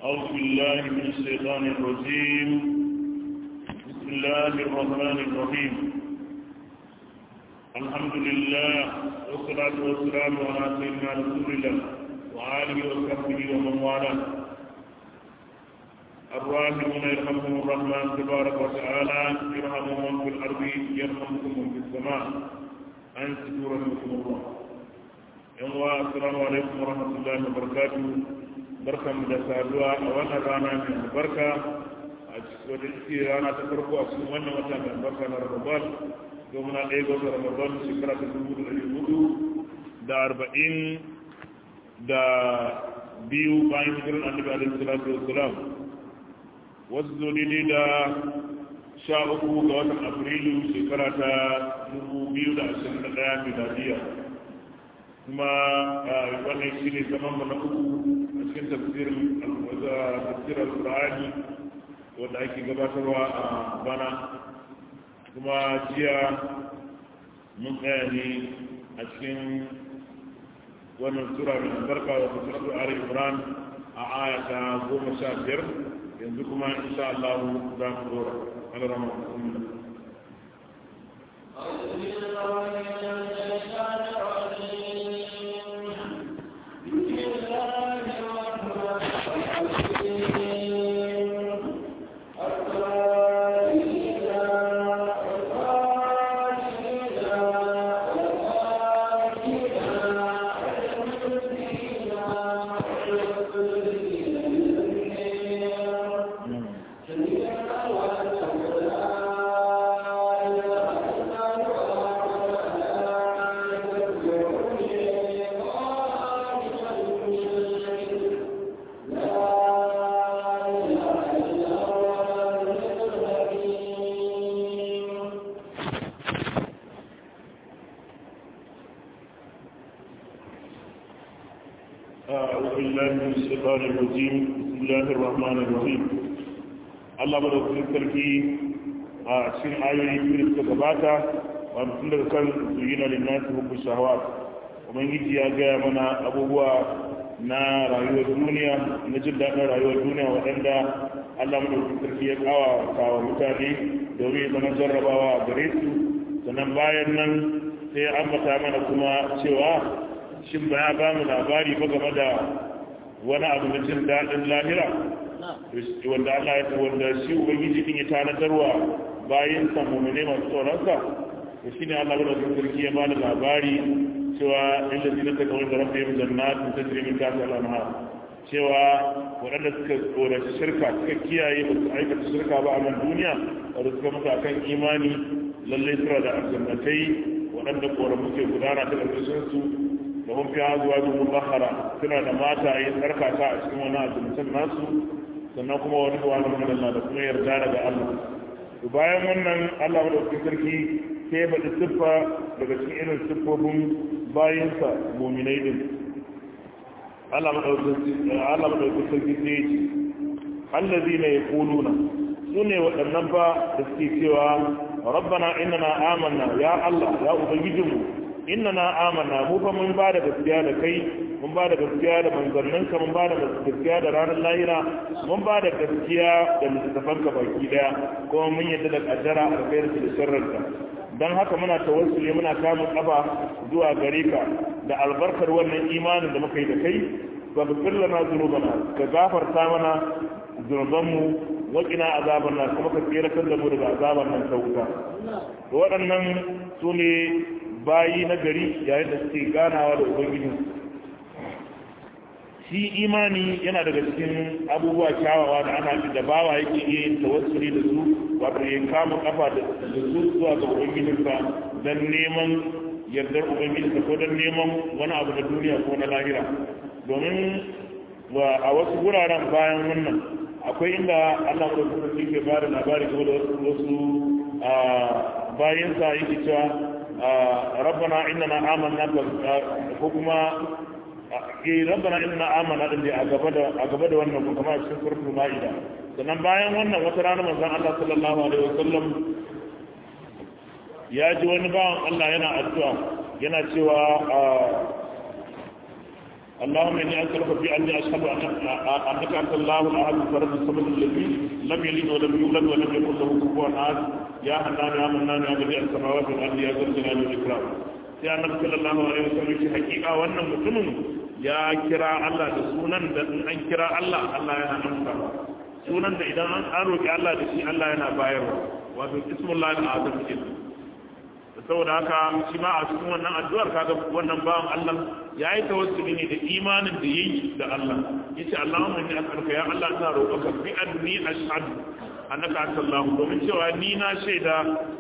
أعوذ بالله من الشيطان الرجيم بسم الله الرحمن الرحيم الحمد لله والصلاة والسلام على سيدنا رسول الله وآله وصحبه ومن والاه الراحمون يرحمهم الرحمن تبارك وتعالى يرحمهم من في الأرض يرحمكم من في السماء أنصتوا رحمكم الله يوم السلام عليكم ورحمة الله وبركاته barkan da saduwa a wannan rana mai albarka a wadda ke rana ta farko a cikin wannan wata mai albarka na ramadan domin a ɗaya ga wata ramadan shekara ta dubu da ɗari hudu da arba'in da biyu bayan hijirar annabi alaihi salatu wassalam wasu zo daidai da sha uku ga watan afrilu shekara ta dubu biyu da ashirin da ɗaya miladiya kuma wannan shi ne zaman mu na uku a cikin tafsirin tafsir al-qur'ani wanda ake gabatarwa a bana kuma jiya mun tsaya ne a cikin wannan sura mai albarka wata suratu ali imran a aya ta goma sha biyar yanzu kuma insha Allah za mu dora alarama أعوذ بالله من الشيطان الرجيم الشيطان الرجيم بسم الله الرحمن الرحيم Allah madaukakin sarki a cikin ayoyi biyu da suka gabata wanda tun daga kan zuyina linnasi hubbu shahawat ubangiji ya gaya mana abubuwa na rayuwar duniya na jin daɗin rayuwar duniya waɗanda Allah madaukakin sarki ya kawa kawo mutane domin ya zama jarrabawa a gare su sannan bayan nan sai ambata mana kuma cewa shin ba ya ba mu labari ba game da wani abu na jin daɗin lahira wanda Allah ya wanda shi ubangiji din ya tanadarwa bayan sa mu'mine masu tsoronsa to shine Allah ya da sarki ya bada labari cewa inda zina ta kawai da rabbihim jannatin tajri min tahtiha al-anhar cewa waɗanda suka tsoraci shirka suka kiyaye ba su aikata shirka ba a nan duniya wanda suka mutu akan imani lallai suna da aljannatai waɗanda koramu ke gudana ta ƙarƙashin su da hun fiya zuwa dubu bahara suna da mata yi tsarkaka a cikin wani azumtan nasu sannan kuma wani ruwa na madalla da kuma yarda daga Allah to bayan wannan Allah madaukakin sarki sai ya faɗi siffa daga cikin irin siffofin bayansa muminai din Allah madaukakin sarki sai ya ce allazi na ya kuluna su ne waɗannan ba da suke cewa rabbana innana amanna ya Allah ya ubangijinmu innana amanna mu fa mun ba da gaskiya da kai mun ba da gaskiya da manzanninka mun ba da gaskiya da ranar lahira mun ba da gaskiya da littattafanka baki daya kuma mun yadda da kaddara alkhairu da sharrinka dan haka muna tawassuli muna kamun kafa zuwa gare ka da albarkar wannan imanin da muka yi da kai wa ghfir lana dhunubana ka gafarta mana zunubanmu waƙina azaban nan kuma ka tsere kan da mu daga azaban nan ta wuta waɗannan su ne bayi na gari yayin da suke ganawa da ubangijin shi imani yana daga cikin abubuwa kyawawa da ana da bawa yake iya yin tawassuli da su wato ya kama kafa da su zuwa ga ubangijinsa don neman yardar ubangijinsa ko don neman wani abu na duniya ko na lahira domin a wasu wuraren bayan wannan akwai inda Allah ko kuma ke ba da labari game da wasu bayansa yake cewa rabbana innana amanna ko kuma eh rabbana innana amanna din a gaba da a gaba da wannan kuma a cikin suratul maida sannan bayan wannan wata rana manzon Allah sallallahu alaihi wasallam ya ji wani bawan Allah yana addu'a yana cewa اللهم اني اسالك في اني اشهد انك انت الله الاحد الفرد الصمد الذي لم يلد ولم يولد ولم يكن له كفوا احد يا حنان يا منان يا بديع السماوات والارض يا ذا الجلال والاكرام sai annabi sallallahu alaihi wasallam shi hakika wannan mutumin ya kira Allah da sunan da in an kira Allah Allah yana amsa sunan da idan an roki Allah da shi Allah yana bayarwa wato ismullahi al-azam kenan saboda haka shi ma a cikin wannan addu'ar kaga wannan bawan Allah ya yi tawassuli ne da imanin da yayi da Allah yace Allahumma inni as'aluka ya Allah ina roƙonka bi anni ashhadu annaka anta Allah domin cewa ni na shaida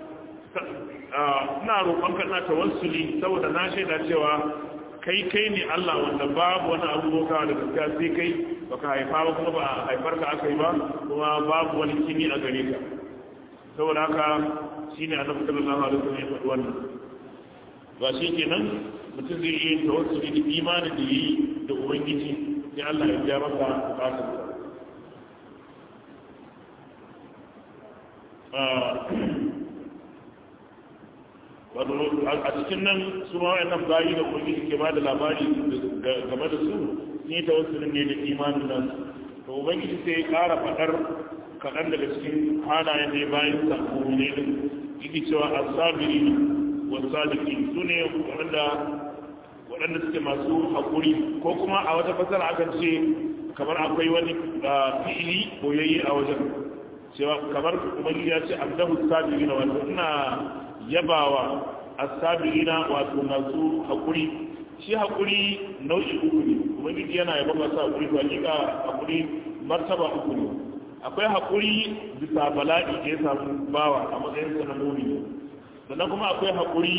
ina roƙonka ina tawassuli saboda na shaida cewa kai kai ne Allah wanda babu wani abu boka da gaskiya sai kai baka haifa ba kuma ba haifar ka aka yi ba kuma babu wani kini a gare ka saboda haka shi ne annabi sallallahu alaihi wasallam ya faɗi wannan ba shi kenan mutum zai yi tawassuli da imanin da yi da ubangiji sai Allah ya biya masa bukatar wato a cikin nan su ma wayannan bayi da ubangiji ke ba da labari game da su sun yi tawassulin ne da imanin nan to ubangiji sai ya ƙara faɗar kaɗan daga cikin halayen da ya bayan sako ne din yake cewa asabiri wa sadiki su ne waɗanda waɗanda suke masu haƙuri ko kuma a wata fasara akan ce kamar akwai wani fi'ili koyayye a wajen cewa kamar ubangiji ya ce abdahu sabiri na wato ina yabawa asabiri na wato masu haƙuri shi haƙuri nau'i uku ne ubangiji yana yaba masu haƙuri to hakika haƙuri martaba uku ne akwai haƙuri bisa bala'i da ya samu bawa a matsayin sa na mumini sannan kuma akwai haƙuri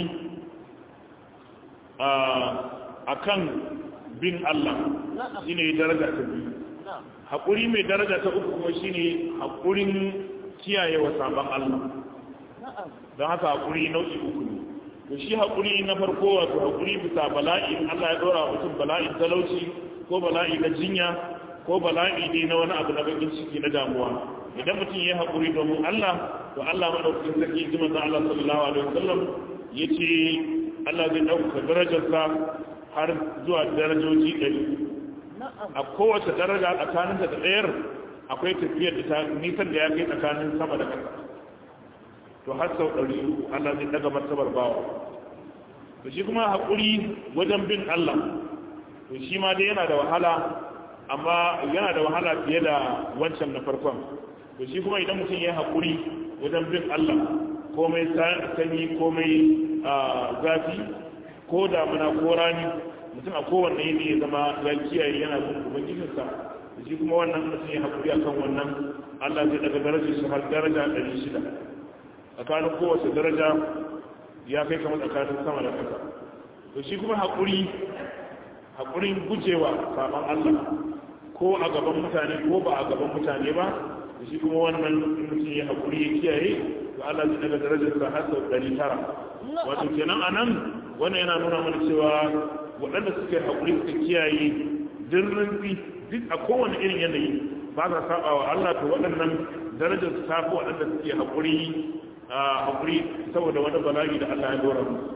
a kan bin Allah shi ne daraja ta biyu haƙuri mai daraja ta uku kuma shi ne haƙurin kiyaye wa sabon Allah don haka haƙuri nau'i uku ne to shi haƙuri na farko wato haƙuri bisa bala'i Allah ya ɗora mutum bala'in talauci ko bala'i na jinya ko bala'i ne na wani abu na bakin ciki na damuwa idan mutum ya haƙuri domin Allah to Allah maɗaukakin sarki ji manzon Allah sallallahu alaihi wasallam yace Allah zai ɗaukaka darajarsa har zuwa darajoji ɗari a kowace daraja tsakanin da ɗayar akwai tafiyar da ta nisan da ya kai tsakanin sama da ƙasa to har sau ɗari Allah zai ɗaga martabar bawa to shi kuma haƙuri wajen bin Allah to shi ma dai yana da wahala amma yana da wahala fiye da wancan na farkon to shi kuma idan mutum ya haƙuri wajen bin Allah komai sanyi komai zafi ko damuna ko rani mutum a kowanne yini ya zama ya kiyaye yana bin ubangijinsa da shi kuma wannan mutum ya haƙuri akan wannan Allah zai daga darajar shi har daraja ɗari shida tsakanin kowace daraja ya kai kamar tsakanin sama da ƙasa to shi kuma haƙuri haƙurin gujewa saɓon Allah ko a gaban mutane ko ba a gaban mutane ba da shi kuma wannan mutum ya haƙuri ya kiyaye to Allah zai daga darajar sa har sau ɗari tara wato kenan a nan wannan yana nuna mana cewa waɗanda suke haƙuri suka kiyaye dirrin duk a kowane irin yanayi ba sa saba wa Allah to waɗannan darajar su ta fi waɗanda suke haƙuri haƙuri saboda wani bala'i da Allah ya dora musu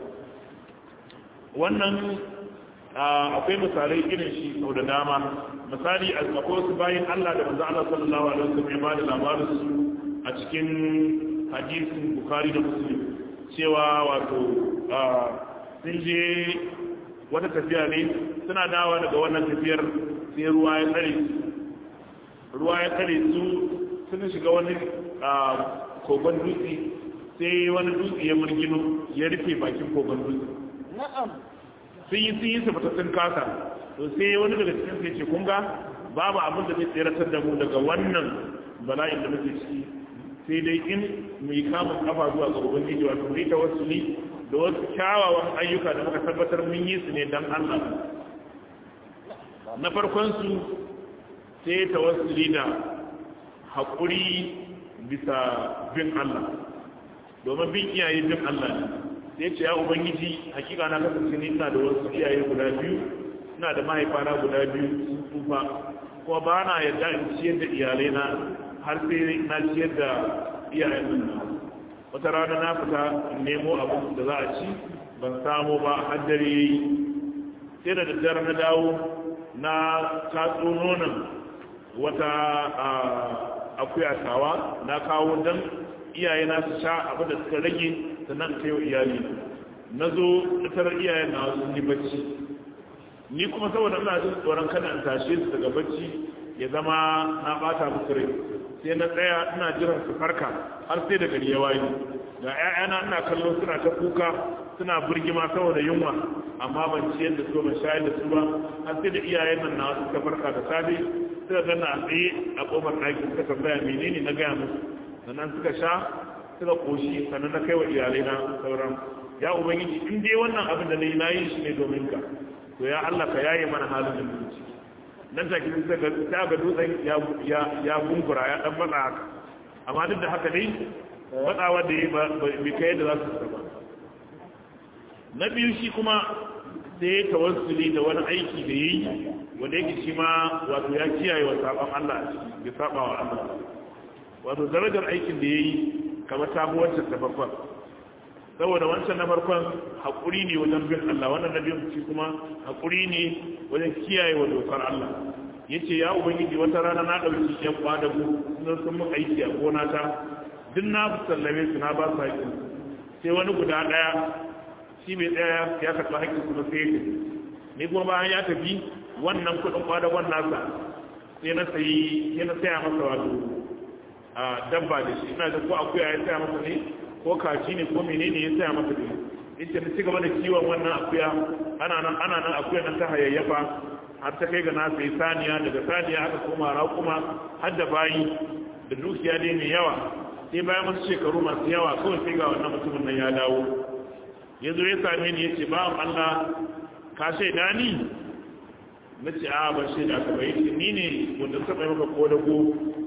wannan akwai misalai irin shi sau da dama misali akwai wasu bayan Allah da manzo Allah sallallahu alaihi wasallam ya ba da labarin su a cikin hadisin Bukhari da Muslim cewa wato sun je wata tafiya ne suna dawa daga wannan tafiyar sai ruwa ya tsare su ruwa ya tsare su sun shiga wani kogon dutse sai wani dutse ya murgino ya rufe bakin kogon dutse sun yi sun yi su fita sun kasa to sai wani daga cikin sai ce kun ga babu abin da zai tseratar da mu daga wannan bala'in da muke ciki sai dai in mu yi kamun kafa zuwa ga ubangiji wato mu yi tawassuli da wasu kyawawan ayyuka da muka tabbatar mun yi su ne dan Allah na farkon su sai tawassuli da haƙuri bisa bin Allah domin bin iyaye bin Allah ne sai ce ya ubangiji hakika na kasance ni ina da wasu iyaye guda biyu ina da mahaifana guda biyu sun tsufa kuma ba na yarda in ciyar da iyalai na har sai na ciyar da iyayen nan wata rana na fita in nemo abu da za a ci ban samu ba har dare yayi sai da daddare na dawo na tatso nonon wata akuya tawa na kawo dan iyaye na su sha abin da suka rage sannan kai wa iyali na zo tarar iyayen na sun yi bacci ni kuma saboda ina jin tsoron kada in tashe su daga bacci ya zama na bata musu rai sai na tsaya ina jiran su farka har sai da gari ya waye ga ƴaƴana ina kallo suna ta kuka suna burgima saboda yunwa amma ban ci yadda su ban shayar da su ba har sai da iyayen nan na suka farka da safe suka ganna a tsaye a kofar ɗaki suka tambaya menene na gaya musu sannan suka sha suka koshi sannan na kai wa iyalai na sauran ya ubangiji in dai wannan abin da nayi nayi shi ne domin ka to ya Allah ka yaye mana halin da muke ciki nan take sai ga ta ga dutsen ya ya ya gungura ya dan matsa haka amma duk da haka dai matsawa da yi ba bai kai da za su ba na biyu shi kuma sai tawassuli da wani aiki da yi wanda yake shi ma wato ya kiyaye wa saban Allah a ciki ya saba wa Allah wato darajar aikin da ya yi kamar ta fi wancan ta farkon saboda wancan na farkon haƙuri ne wajen bin Allah wannan na biyun shi kuma haƙuri ne wajen kiyaye wa dokar Allah ya ce ya ubangiji wata rana na ɗauki yan kwadago sun sun mun aiki a gona ta duk na sallame su na ba su haƙƙi sai wani guda ɗaya shi bai tsaya ya karɓi haƙƙi kuma sai ya ni kuma bayan ya tafi wannan kuɗin kwadagon nasa sai na sayi sai na saya masa wato a dabba da shi ina da ko akuya ya saya masa ne ko kaji ne ko menene ya saya masa ne ita na ci gaba da kiwon wannan akuya ana nan ana nan akuya nan ta hayayyafa har ta kai ga na sai saniya daga saniya aka koma raƙuma har da bayi da dukiya ne mai yawa sai bayan wasu shekaru masu yawa kawai sai ga wannan mutumin nan ya dawo ya zo ya same ni ya ce ba Allah ka shaida ni na ce a ban shaida ka bai ni ne wanda taɓa yi maka ko da ko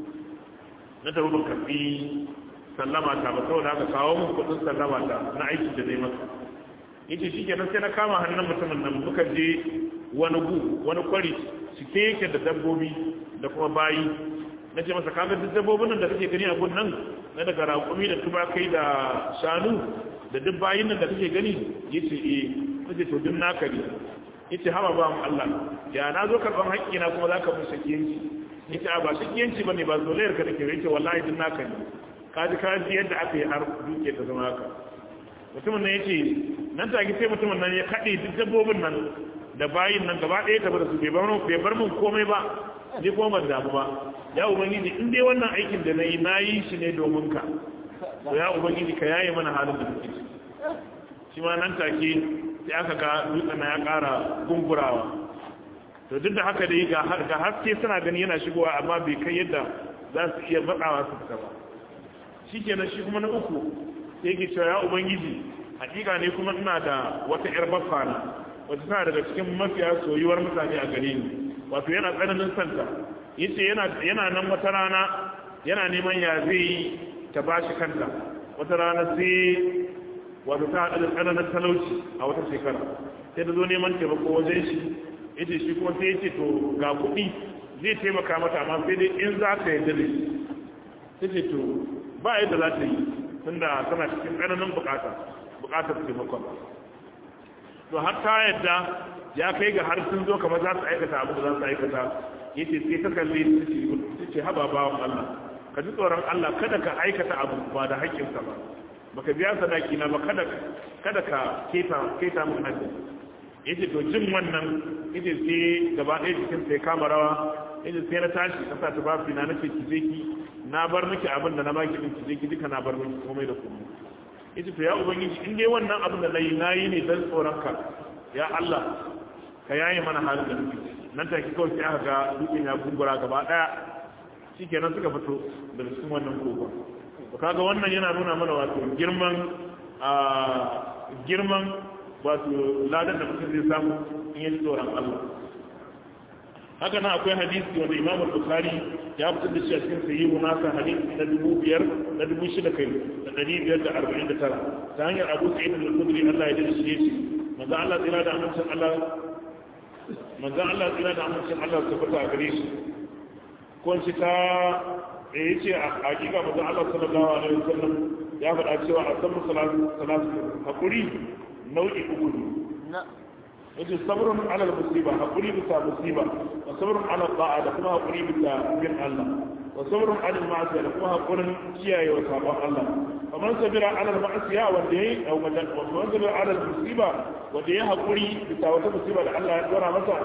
na tafi ban karɓi sallama ta ba saboda haka kawo mun kuɗin sallama ta na aiki da zai maka yace shi kenan sai na kama hannun mutumin nan muka je wani gu wani kwari cike yake da dabbobi da kuma bayi na ce masa kaga duk dabbobin nan da kake gani a gun nan na daga raƙumi da tubakai da shanu da duk bayin nan da kake gani yace eh nace to duk naka ne yace haba ba mu Allah ya na zo karban haƙƙi na kuma zaka mun shakiyanci yace a ba shakiyanci bane ba zolayar ka take yace wallahi duk naka ne kaji kaji yadda aka yi har duke ta zama haka mutumin nan yace nan take sai mutumin nan ya kade duk dabbobin nan da bayin nan gaba ɗaya tafi da su bai bar mun komai ba ni kuma ban damu ba ya ubangiji in dai wannan aikin da na yi na yi shi ne domin ka to ya ubangiji ka yaye mana halin da muke shi ma nan take sai aka ga dutsen ya ƙara gungurawa to duk da haka dai ga haske suna gani yana shigowa amma bai kai yadda za su iya matsawa su fita ba shi kenan shi kuma na uku sai yake cewa ya ubangiji hakika ne kuma ina da wata yar baffa na wata tana daga cikin mafiya soyuwar mutane a gare ni wato yana tsananin santa yace yana yana nan wata rana yana neman ya zai ta bashi kanta wata rana sai wato ta haɗa da tsananin talauci a wata shekara sai ta zo neman taimako wajen shi yace shi kuma sai yace to ga kuɗi zai taimaka mata amma sai dai in za ka yarda da shi sai ce to ba yadda za ta yi tunda tana cikin tsananin bukata bukatar taimakon to har ta yadda ya kai ga har sun zo kamar za su aikata abu da za su aikata ya ce sai ta kalli ta ce haba bawan Allah ka ji tsoron Allah kada ka aikata abu ba da haƙƙinsa ba baka biya sadaki na ba kada kada ka keta keta mun haƙƙi ya ce to jin wannan ya ce sai gaba ɗaya jikin sai kama rawa ya ce sai na tashi ka sa ta ba na nace ki je ki na bar miki abin da na baki din ki je ki duka na bar miki komai da komai yace to ya ubangiji in dai wannan abin da nayi nayi ne dan tsoron ka ya Allah ka yaye mana halin da muke nan take kawai sai aka ga dukkan ya gungura gaba daya shikenan suka fito daga cikin wannan kogon to kaga wannan yana nuna mana wato girman a girman wato ladan da mutum zai samu in yi tsoron Allah haka nan akwai hadisi wanda Imam Bukhari ya fitar da shi a cikin sahihu nasa hadisi na dubu biyar na dubu shida kai da ɗari biyar da arba'in da tara ta hanyar Abu Sa'id al-Khudri Allah ya dace shi manzo Allah tsira da amincin Allah manzo Allah tsira da amincin Allah su fita a gare shi ko shi ta eh yace a hakika manzo Allah sallallahu alaihi wasallam ya faɗa cewa a sabu salatu salatu hakuri nau'i uku ne yace sabrun ala musiba hakuri bisa musiba wa sabrun ala ta'a da kuma hakuri bisa bin Allah wa sabrun ala ma'asiya da kuma hakurin kiyaye wa sabon Allah wa man sabira ala ma'asiya wanda yayi aw man sabira ala musiba wanda yayi hakuri bisa wata musiba da Allah ya dora masa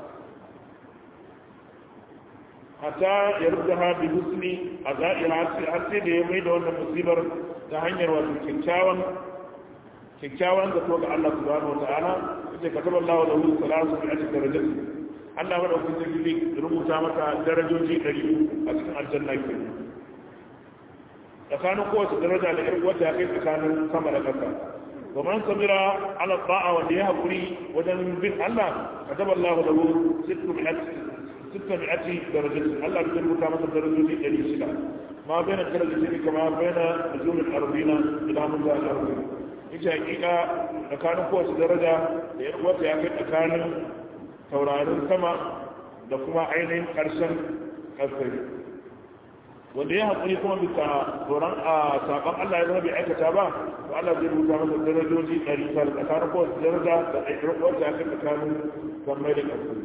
hatta ya rubuta bi husni a za'ira har sai da ya mai da wannan musibar ta hanyar wato kyakkyawan kyakkyawan zato ga Allah subhanahu wa ta'ala yace kataba Allah da hu salatu bi ajri darajati Allah wa dauki zai rubuta maka darajoji 100 a cikin aljanna ke tsakanin kowace daraja da irin wata ya kai tsakanin sama da ƙasa wa man sabira ala ta'a wanda ya hakuri wajen bin Allah kataba Allah da hu sittu bi ajri darajati Allah ya rubuta maka darajoji 600 ma baina darajati kama baina nujum al-ardina ila mun da al-ardina ita hakika tsakanin kowace daraja da ya wata ya kai tsakanin taurarin sama da kuma ainihin ƙarshen ƙasar wanda ya haƙuri kuma bisa tsoron a saƙon Allah ya zama bai aikata ba to Allah zai rubuta masa darajoji ɗari tara tsakanin kowace daraja da aikar wata ya kai tsakanin sammai da ƙasar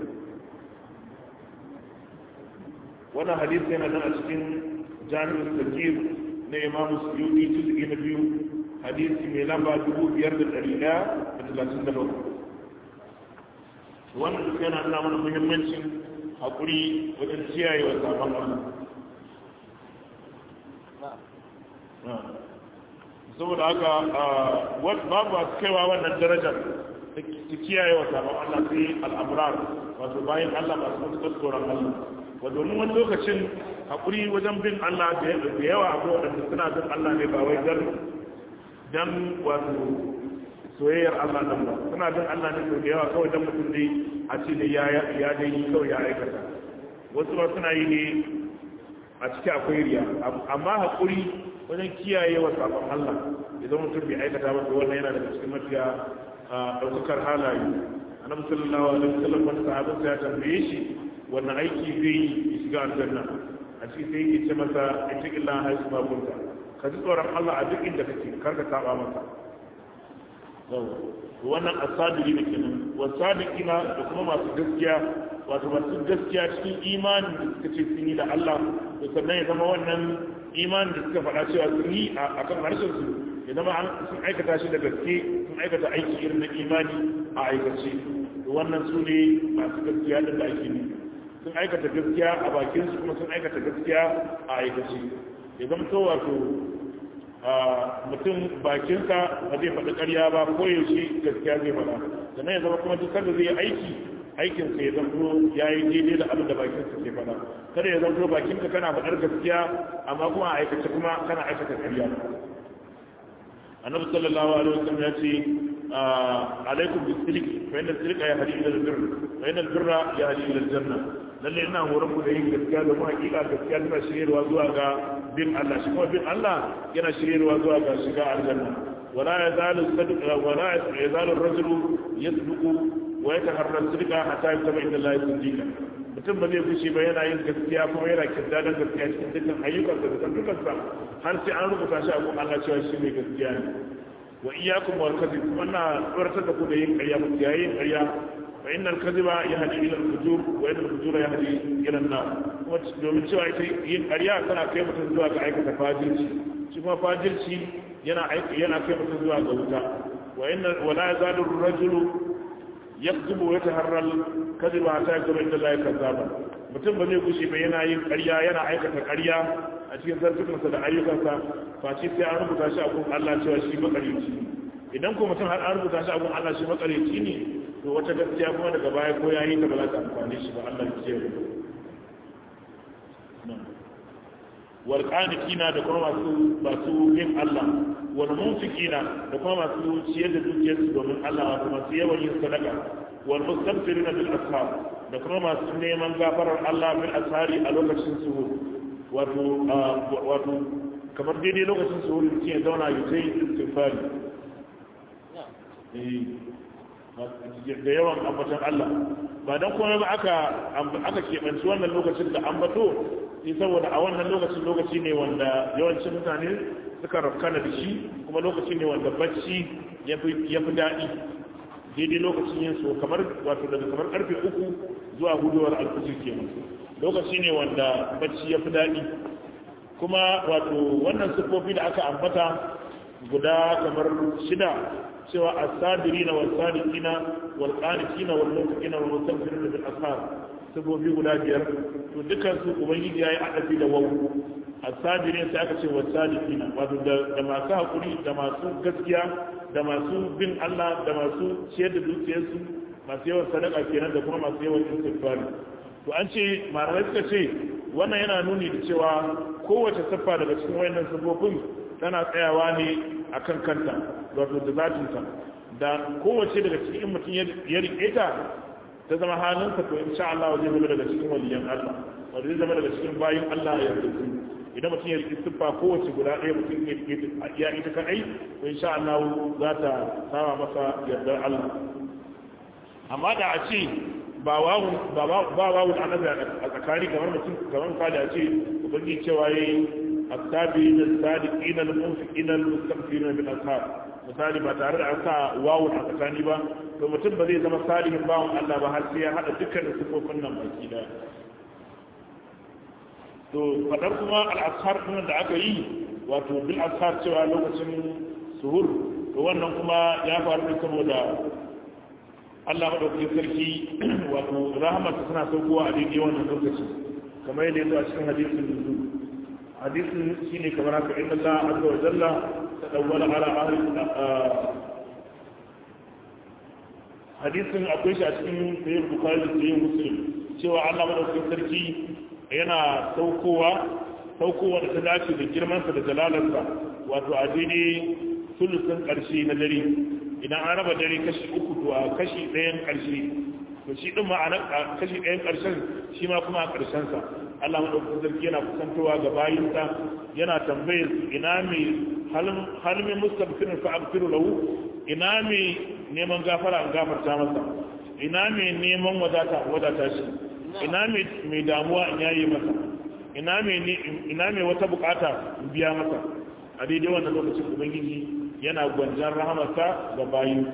wannan hadisi yana nan a cikin jami'in sakir na imamu suyuti juz'i na biyu hadisi mai lamba dubu biyar da ɗari ɗaya da talatin da bakwai wannan duk yana nuna mana muhimmancin haƙuri wajen kiyaye wa sabon Allah saboda haka babu a kaiwa wannan darajar ta kiyaye wa sabon Allah sai al'amurar wato bayan Allah masu matuƙar tsoron Allah wa domin wani lokacin haƙuri wajen bin Allah da yawa akwai waɗanda suna bin Allah ne ba wai don dan wato soyayyar Allah nan ba suna bin Allah ne da yawa kawai dan mutum dai a ce da ya ya dai yi kawai ya aikata wasu ba suna yi ne a ciki akwai riya amma haƙuri wajen kiyaye wa sabon Allah idan mutum bai aikata ba to wannan yana daga cikin mafiya ɗaukakar halaye annabi sallallahu alaihi wasallam wani sahabin ya tambaye shi wannan aiki zai yi ya shiga aljanna a cikin sai ya ce masa ittaqillah haisu ma kunta ka ji tsoron Allah a duk inda kake karka saba masa wannan asadiri da kenan wasadikina da kuma masu gaskiya wato masu gaskiya cikin imanin da suka ce sun yi da Allah to sannan ya zama wannan imanin da suka faɗa cewa sun yi a kan harshen su ya zama sun aikata shi da gaske sun aikata aiki irin na imani a aikace to wannan su ne masu gaskiya din da ake nufi sun aikata gaskiya a bakin su kuma sun aikata gaskiya a aikace ya zama to wato mutum bakinsa ba zai faɗi ƙarya ba ko yaushe gaskiya zai faɗa sannan ya zama kuma duk sanda zai yi aiki aikinsa ya zanto ya yi daidai da abin da bakinsa ke faɗa kada ya zanto bakinka kana faɗar gaskiya amma kuma a aikace kuma kana aikata ƙarya annabi sallallahu alaihi wasallam ya ce alaikum bisilik fa inna silika ya hadi ila albirr wa inna albirra ya hadi ila aljanna lalle ina horon ku da yin gaskiya da kuma hakika gaskiya tana shiryarwa zuwa ga bin Allah shi kuma bin Allah yana shiryarwa zuwa ga shiga aljanna wala yazalu sadqa wala yazalu ar-rajulu yasduqu wa yataharra sidqa hatta yataba inda Allah siddiqa mutum ba zai fushi ba yana yin gaskiya kuma yana kirdadan gaskiya cikin dukkan ayyukansa da dukkansa har sai an rubuta shi a gun Allah cewa shi ne gaskiya ne wa iyyakum wal kadhib kuma na tsoratar da ku da yin ƙarya mutum yayin ƙarya fa innal kadhiba yahdi ila al-fujur wa innal fujura yahdi ila an-nar kuma domin cewa ita yin ƙarya tana kai mutum zuwa ga aikata fajirci shi kuma fajirci yana yana kai mutum zuwa ga wuta wa inna wa la yazalu ar-rajulu yakzubu wa yataharra al-kadhiba hatta yaktuba inda Allah kazzaba mutum ba zai gushe ba yana yin ƙarya yana aikata ƙarya a cikin zartukansa da ayyukansa face sai an rubuta shi a gun Allah cewa shi makarici idan ko mutum har an rubuta shi a gun Allah shi makarici ne to wata gaskiya kuma daga baya ko yayi ta ba za ta amfane shi ba Allah ya kiyaye wal qanitina da kuma masu masu yin Allah wal munfikina da kuma masu ciyar da dukiyarsu domin Allah wato masu yawan yin sadaka wal mustaghfirina bil ashab da kuma masu neman gafarar Allah bil ashari a lokacin suhur wato wato kamar daidai lokacin suhur mutum ya zauna ya sai istighfari da yawan ambatan Allah ba don kuma ba aka aka keɓanci wannan lokacin da ambato sai saboda a wannan lokacin lokaci ne wanda yawancin mutane suka rafkana da shi kuma lokaci ne wanda bacci ya fi daɗi daidai lokacin yin su kamar wato daga kamar karfe uku zuwa gudowar alfijir kenan lokaci ne wanda bacci ya fi daɗi kuma wato wannan siffofi da aka ambata guda kamar shida cewa as-sadirina was-sadiqina wal-qanitina wal-muttaqina wal-mustaghfirina bil ashar siffofi guda biyar to dukkan su ubangiji yayi adafi da wawu as-sabirin sai aka ce was-sadiqina wato da masu hakuri da masu gaskiya da masu bin Allah da masu ciyar da dukiyarsu masu yawan sadaka kenan da kuma masu yawan istighfari to an ce malamai suka ce wannan yana nuni da cewa kowace siffa daga cikin wayannan siffofin tana tsayawa ne akan kanta wato da zatinta da kowace daga cikin mutum ya rike ta ta zama halinsa to insha Allah zai zama daga cikin waliyan Allah wanda zai zama daga cikin bayin Allah ya rubutu idan mutum ya rike siffa kowace guda ɗaya mutum ya rike ta iya ita kadai to insha Allah za ta sama masa yardar Allah amma da a ce ba wawun ba wawun annabi a tsakani kamar mutum kamar misali a ce ubangi cewa yayi asabi da sadiqin al munfiqin al mustaghfirin bil ashar misali ba tare da an sa wawun a tsakani ba to mutum ba zai zama salihin bawon Allah ba har sai ya hada dukkan sifofin nan baki da to fadar kuma al ashar din da aka yi wato bil ashar cewa lokacin suhur to wannan kuma ya faru ne saboda Allah maɗaukakin sarki wato rahamarsa suna saukowa a daidai wannan lokaci kamar yadda yazo a cikin hadisin nuzu hadisin shine kamar haka inna Allah azza wa jalla tadawwala ala ahli hadisin akwai shi a cikin sahih bukhari da sahih muslim cewa Allah maɗaukakin sarki yana saukowa saukowa da ta dace da girmansa da jalalarsa wato a daidai sulusun ƙarshe na dare idan an raba dare kashi uku to a kashi ɗayan ƙarshe to shi ɗin ma'ana kashi ɗayan ƙarshen shi ma kuma a ƙarshensa Allah maɗaukakin sarki yana kusantowa ga bayinsa yana tambayar ina mai halmin mustaqfirin fa aghfiru lahu ina mai neman gafara an gafarta masa ina mai neman wadata wadata shi ina mai damuwa in yayi masa ina mai ina mai wata bukata in biya masa a daidai wannan lokacin ubangiji yana gwanjan rahamarsa ga bayinsa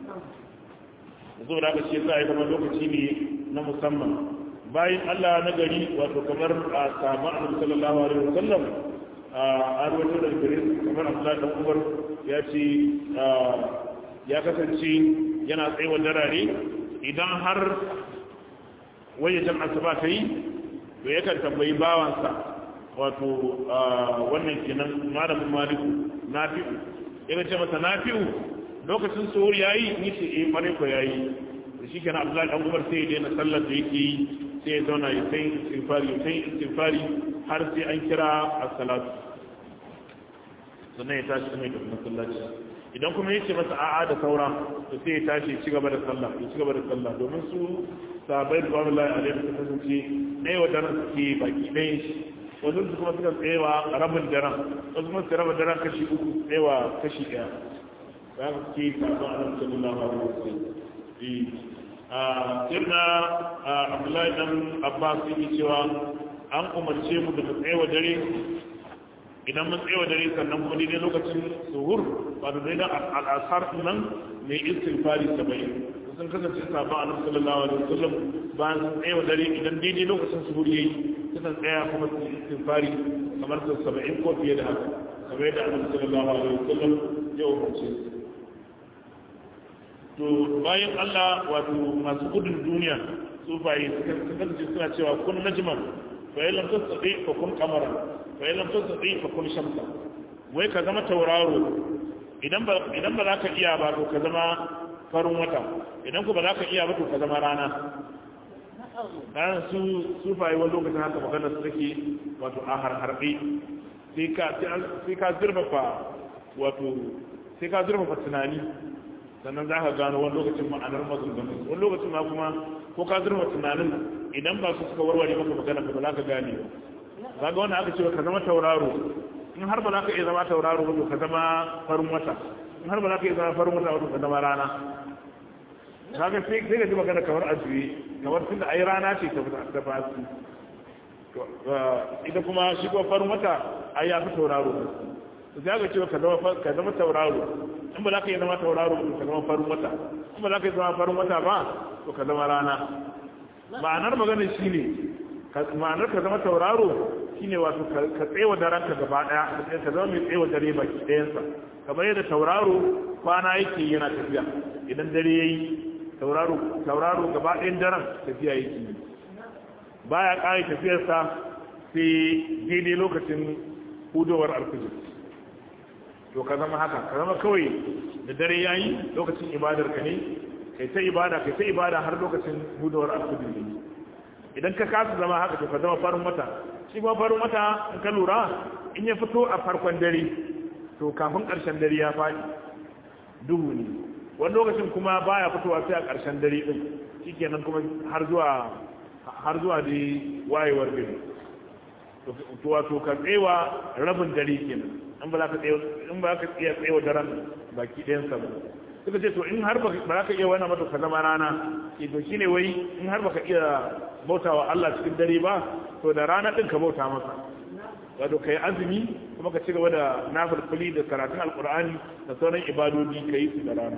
zo da aka ce za a yi zama lokaci ne na musamman bayan Allah na gari wato kamar a samu annabi sallallahu alaihi wasallam a rawaito da gare kamar Abdullahi dan Umar ya ce ya kasance yana tsayawa darare idan har wayajen asuba ta yi to yakan tambayi bawansa wato wannan kenan malamin maliku nafi'u ya ce masa nafi'u lokacin suhur yayi ni ce eh kware ko yayi da shi kenan Abdullahi dan Umar sai ya daina sallar da yake yi sai ya zauna ya sai istighfari ya sai istighfari har sai an kira as-salatu sannan ya tashi kuma ya tafi masallaci idan kuma yace masa a'a da saura to sai ya tashi ya ci gaba da sallah ya ci gaba da sallah domin su sahabbai da wallahi alaihi su kasance ɗaya wa daren suke baki ɗaya shi wasu su kuma suka tsayewa rabin daren wasu kuma su raba daren kashi uku tsayewa kashi ɗaya za su ke sabon annabi sallallahu alaihi wasallam a sirna abdullahi dan abbas yake cewa an umarce mu da mu tsayewa dare idan mun tsayewa dare sannan kuma daidai lokacin suhur ba da daidai al'asar nan mai istighfari saba'in sun kasance sabon annabi sallallahu alaihi wasallam bayan sun tsayewa dare idan daidai lokacin suhur yayi sukan tsaya kuma su istighfari kamar su saba'in ko fiye da haka kamar yadda annabi sallallahu alaihi wasallam ya umarce to bayan Allah wato masu gudun duniya sufaye sun kasance suna cewa kun najman fa yi lam tasdi fa kun qamara fa yi lam tasdi fa kun shamsa wai ka zama tauraro idan ba idan ba za ka iya ba to ka zama farin wata idan ku ba za ka iya ba to ka zama rana dan su sufaye wani lokacin haka magana su take wato a harharbe sai ka sai ka zurfafa wato sai ka zurfafa tunani sannan za ka gano wani lokacin ma'anar maganganu wani lokacin ma kuma ko ka zurfa tunanin idan ba su suka warware maka magana ba za ka gane ba ga wanda aka ce ka zama tauraro in har ba za ka iya zama tauraro ba ka zama farin wata in har ba za ka iya zama farin wata ba ka zama rana kaga sai sai ka ji magana kamar a juye kamar tun da ai rana ce ta ta fasu ita kuma shi ko farin wata ai ya fi tauraro za ka ce ka zama ka zama tauraro in ba za ka yi zama tauraro ka zama farin wata in ba za ka yi zama farin wata ba to ka zama rana ma'anar maganar shine ma'anar ka zama tauraro shine wato ka tsewa daren ka gaba daya ka zama mai tsewa dare baki ɗayansa kamar yadda tauraro kwana yake yana tafiya idan dare yayi tauraro tauraro gaba ɗayan daren tafiya yake yi baya ƙare tafiyarsa sai daidai lokacin hudowar alfijir to ka zama haka ka zama kawai da dare yayi lokacin ibadar ka ne kai ta ibada kai ta ibada har lokacin hudowar alfijir ne idan ka kasa zama haka to ka zama farin wata shi kuma farin wata in ka lura in ya fito a farkon dare to kafin ƙarshen dare ya faɗi duhu ne wani lokacin kuma baya fitowa sai a ƙarshen dare din shikenan kuma har zuwa har zuwa da wayewar gari to wato ka tsewa rabin dare kenan in ba za ka tsewa in ba ka iya tsewa daren baki ɗayan sa ba suka ce to in har ba za ka iya wannan mata ka zama rana ke to shine wai in har baka iya bautawa Allah cikin dare ba to da rana din ka bauta masa wato kai azumi kuma ka ci gaba da nafilfili da karatun alkur'ani da sauran ibadodi ka yi su da rana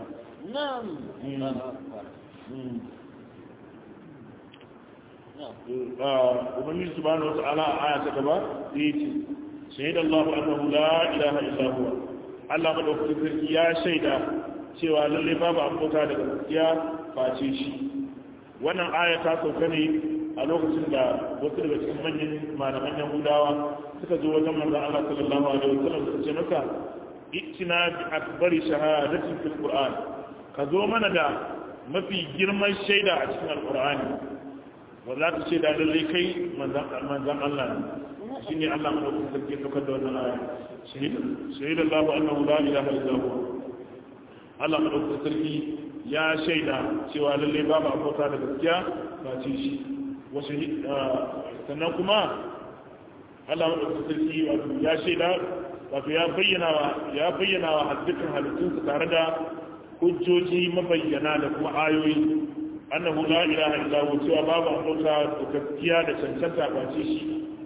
ubangiji subhanahu wata'ala a aya ta gaba sai ya ce shaida Allah annahu la ilaha illa huwa Allah madaukakin sarki ya shaida cewa lalle babu abota daga gaskiya face shi wannan aya ta sauka ne a lokacin da wasu daga cikin manyan malaman yahudawa suka zo wajen manzon Allah sallallahu alaihi wasallam suka ce maka ittina bi akbari shahadatin fil qur'an ka zo mana da mafi girman shaida a cikin alqur'ani wanda ta ce da lalle kai manzon Allah ne shine Allah madaukakin sarki ya saukar da wannan aya shahida Allah annahu la ilaha illa huwa Allah madaukakin sarki ya shaida cewa lalle babu abota da gaskiya ba ce shi wasu sannan kuma Allah madaukakin sarki wato ya shaida wato ya bayyana wa ya bayyana wa dukkan halittunsa tare da hujjoji mabayyana da kuma ayoyi annahu la ilaha illa huwa cewa babu abota da gaskiya da cancanta ba ce shi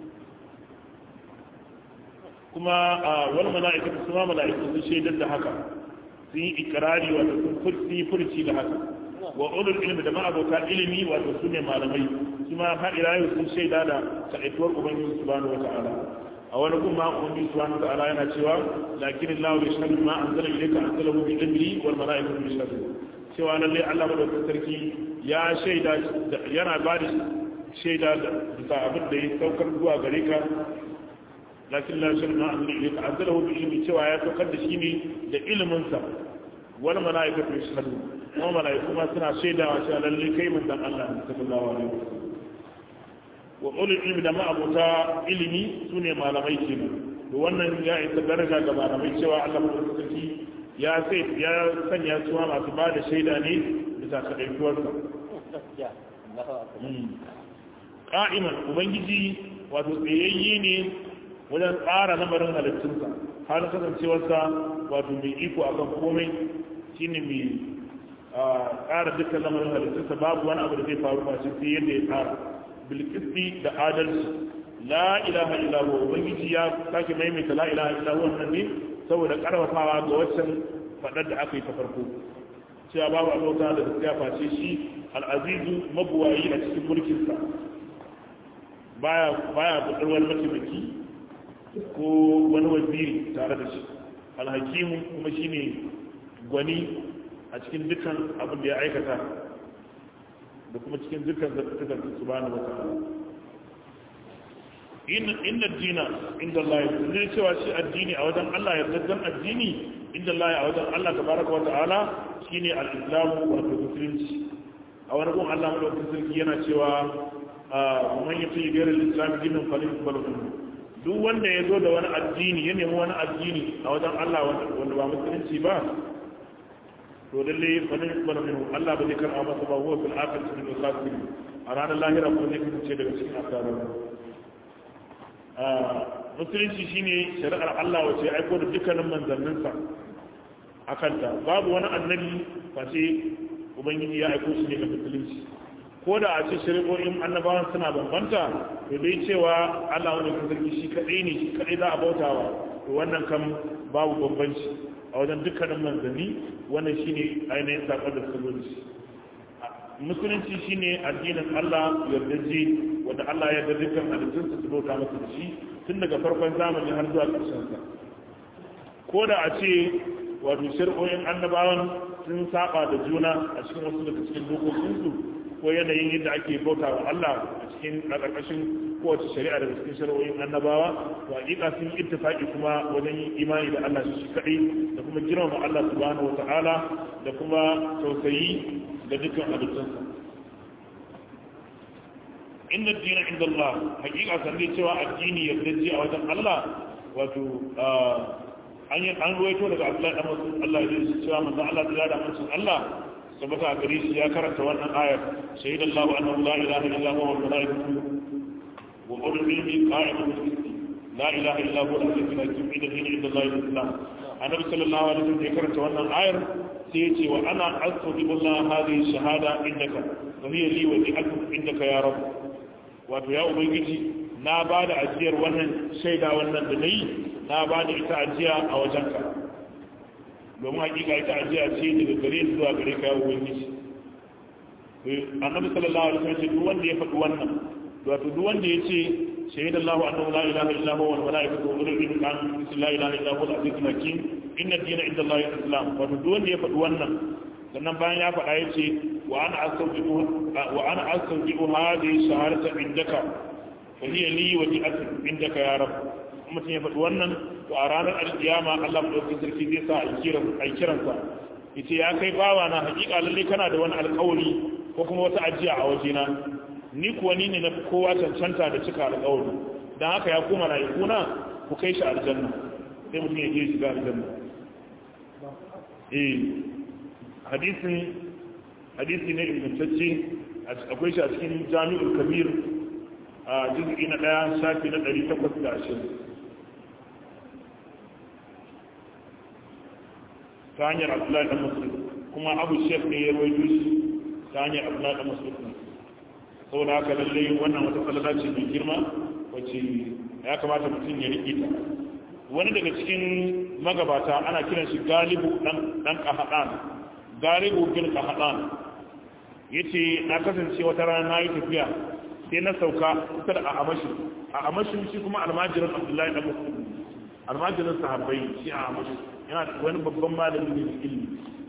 kuma wani mala'ikatu su ma mala'iku sun shaidar da haka sun yi ikirari wato sun yi furci da haka wa ulul ilmi da ma'abota ilimi wato su ne malamai su ma har ila yau sun shaida da kaɗaituwar ubangiji subhanahu wa ta'ala a wani gun ma ubangiji subhanahu wa ta'ala yana cewa lakin Allah ya shahadu ma anzala ilayka anzalahu bi ilmi wal mala'ikatu yashhadu cewa lalle Allah madaukakin sarki ya shaida yana ba da shaida da bisa abin da ya saukar zuwa gare ka lakin la shar ma anzala ilayka anzalahu bi ilmi cewa ya saukar da shi ne da ilimin sa wal malaikatu yashhadu kuma malaiku ma suna shaidawa cewa lalle kai manzon Allah ne sallallahu alaihi wasallam wa ulul ilmi da ma abuta ilimi sune malamai kenan to wannan ya isa daraja ga malamai cewa Allah madaukakin ya sai ya sanya su masu ba da shaida ne bisa kadaituwarsa qa'iman ubangiji wato tsayayye ne wajen tsara lamarin halittunsa har kasancewarsa wato mai iko akan komai shine mai tsara dukkan lamarin halittunsa babu wani abu da zai faru ba sai yadda ya tsara bilkisti da adalci la ilaha illa huwa ubangiji ya sake maimaita la ilaha illa huwa nan ne saboda karfafawa ga waccan fadar da aka yi ta farko cewa babu abota da gaskiya face shi al'azizu mabuwayi a cikin mulkinsa baya baya budar wani mataimaki ko wani waziri tare da shi alhakimu kuma shine gwani a cikin dukkan abin da ya aikata da kuma cikin dukkan zartukan su bani wata inna dina inda Allah ya zai cewa shi addini a wajen Allah ya zaddan addini inda Allah a wajen Allah tabaraka wa ta'ala shine al-islamu wa musulunci a wani gun Allah madaukakin sarki yana cewa man yafi gairar islam dinin falin balutun duk wanda ya zo da wani addini ya nemi wani addini a wajen Allah wanda ba musulunci ba to lalle falin balutun Allah ba zai karɓa masa ba huwa fil akhirati min al-khasirin a ranar lahira ko zai kasance daga cikin asarar musulunci shine shari'ar Allah wace ya aiko da dukkanin manzanninsa a kanta babu wani annabi face ubangiji ya aiko shi ne ga musulunci ko da a ce shari'o'in annabawan suna bambanta to dai cewa Allah wani kan sarki shi kadai ne shi kadai za a bautawa to wannan kan babu bambanci a wajen dukkanin manzanni wannan shine ainihin sakon da suka zo shi musulunci shine addinin Allah yardaje wanda Allah ya yarda dukkan halittun su bauta masa da shi tun daga farkon zamani har zuwa ƙarshen sa ko da a ce wato shari'o'in annabawan sun saba da juna a cikin wasu daga cikin dokokinsu ko yanayin yadda ake bauta wa Allah a cikin ƙarƙashin kowace shari'a daga cikin shari'o'in annabawa to hakika sun yi ittifaqi kuma wajen yin imani da Allah shi kadai da kuma girmama Allah subhanahu wata'ala da kuma tausayi da dukkan halittunsa inna dina inda Allah hakika san dai cewa addini yardaji a wajen Allah wato an yi an ruwaito daga Abdullahi dan Mas'ud Allah ya ce cewa manzo Allah ya da manzon Allah sabata a gare shi ya karanta wannan ayar shahidallahu annahu la ilaha illa huwa wal malaikatu wa ulul ilmi qa'imun bil qisti la ilaha illa huwa al-hakim al-hakim inna dina inda Allah al-islam annabi sallallahu alaihi wasallam ya karanta wannan ayar sai ya ce wa ana astaghfiru Allah hadhihi shahada indaka wa hiya li wa li'akum indaka ya rabb wato ya ubangiji na ba da ajiyar wannan shaida wannan da nayi na ba da ita ajiya a wajenka domin hakika ita ajiya ce daga gare zuwa gare ka ya ubangiji annabi sallallahu alaihi wasallam duk wanda ya faɗi wannan wato duk wanda ya ce shahida Allah annahu la ilaha illa huwa wal malaikatu wa ulul ilmi an la ilaha illa huwa al-azizul hakim inna ad-dina inda Allah al-islam wato duk wanda ya faɗi wannan sannan bayan ya faɗa ya ce wa ana astawjibu wa ana astawjibu hadhihi shahadata indaka fa hiya li wa li'atin indaka ya rabb mutum ya faɗi wannan to a ranar alkiyama Allah madaukakin sarki zai sa a kiransa yace ya kai bawa na hakika lalle kana da wani alƙawari ko kuma wata ajiya a wajena ni kuwa ni ne na kowa cancanta da cika alƙawari dan haka ya koma na ikuna ku kai shi aljanna sai mutum ya je shiga aljanna eh hadisin hadisi ne ingantacce akwai shi a cikin jami'ul kabir a juz'i na ɗaya shafi na ɗari takwas da ashirin ta hanyar abdullahi dan musulun kuma abu shek ne ya rawaito shi ta hanyar abdullahi dan musulun saboda haka lallai wannan wata falala ce mai girma wacce ya kamata mutum ya riƙe ta wani daga cikin magabata ana kiran shi galibu dan kahadan galibu bin kahadan yace na kasance wata rana na yi tafiya sai na sauka kusa da a amashi a amashin shi kuma almajirin abdullahi dan musulun almajirin sahabbai shi a amashi yana da wani babban malami ne da ilimi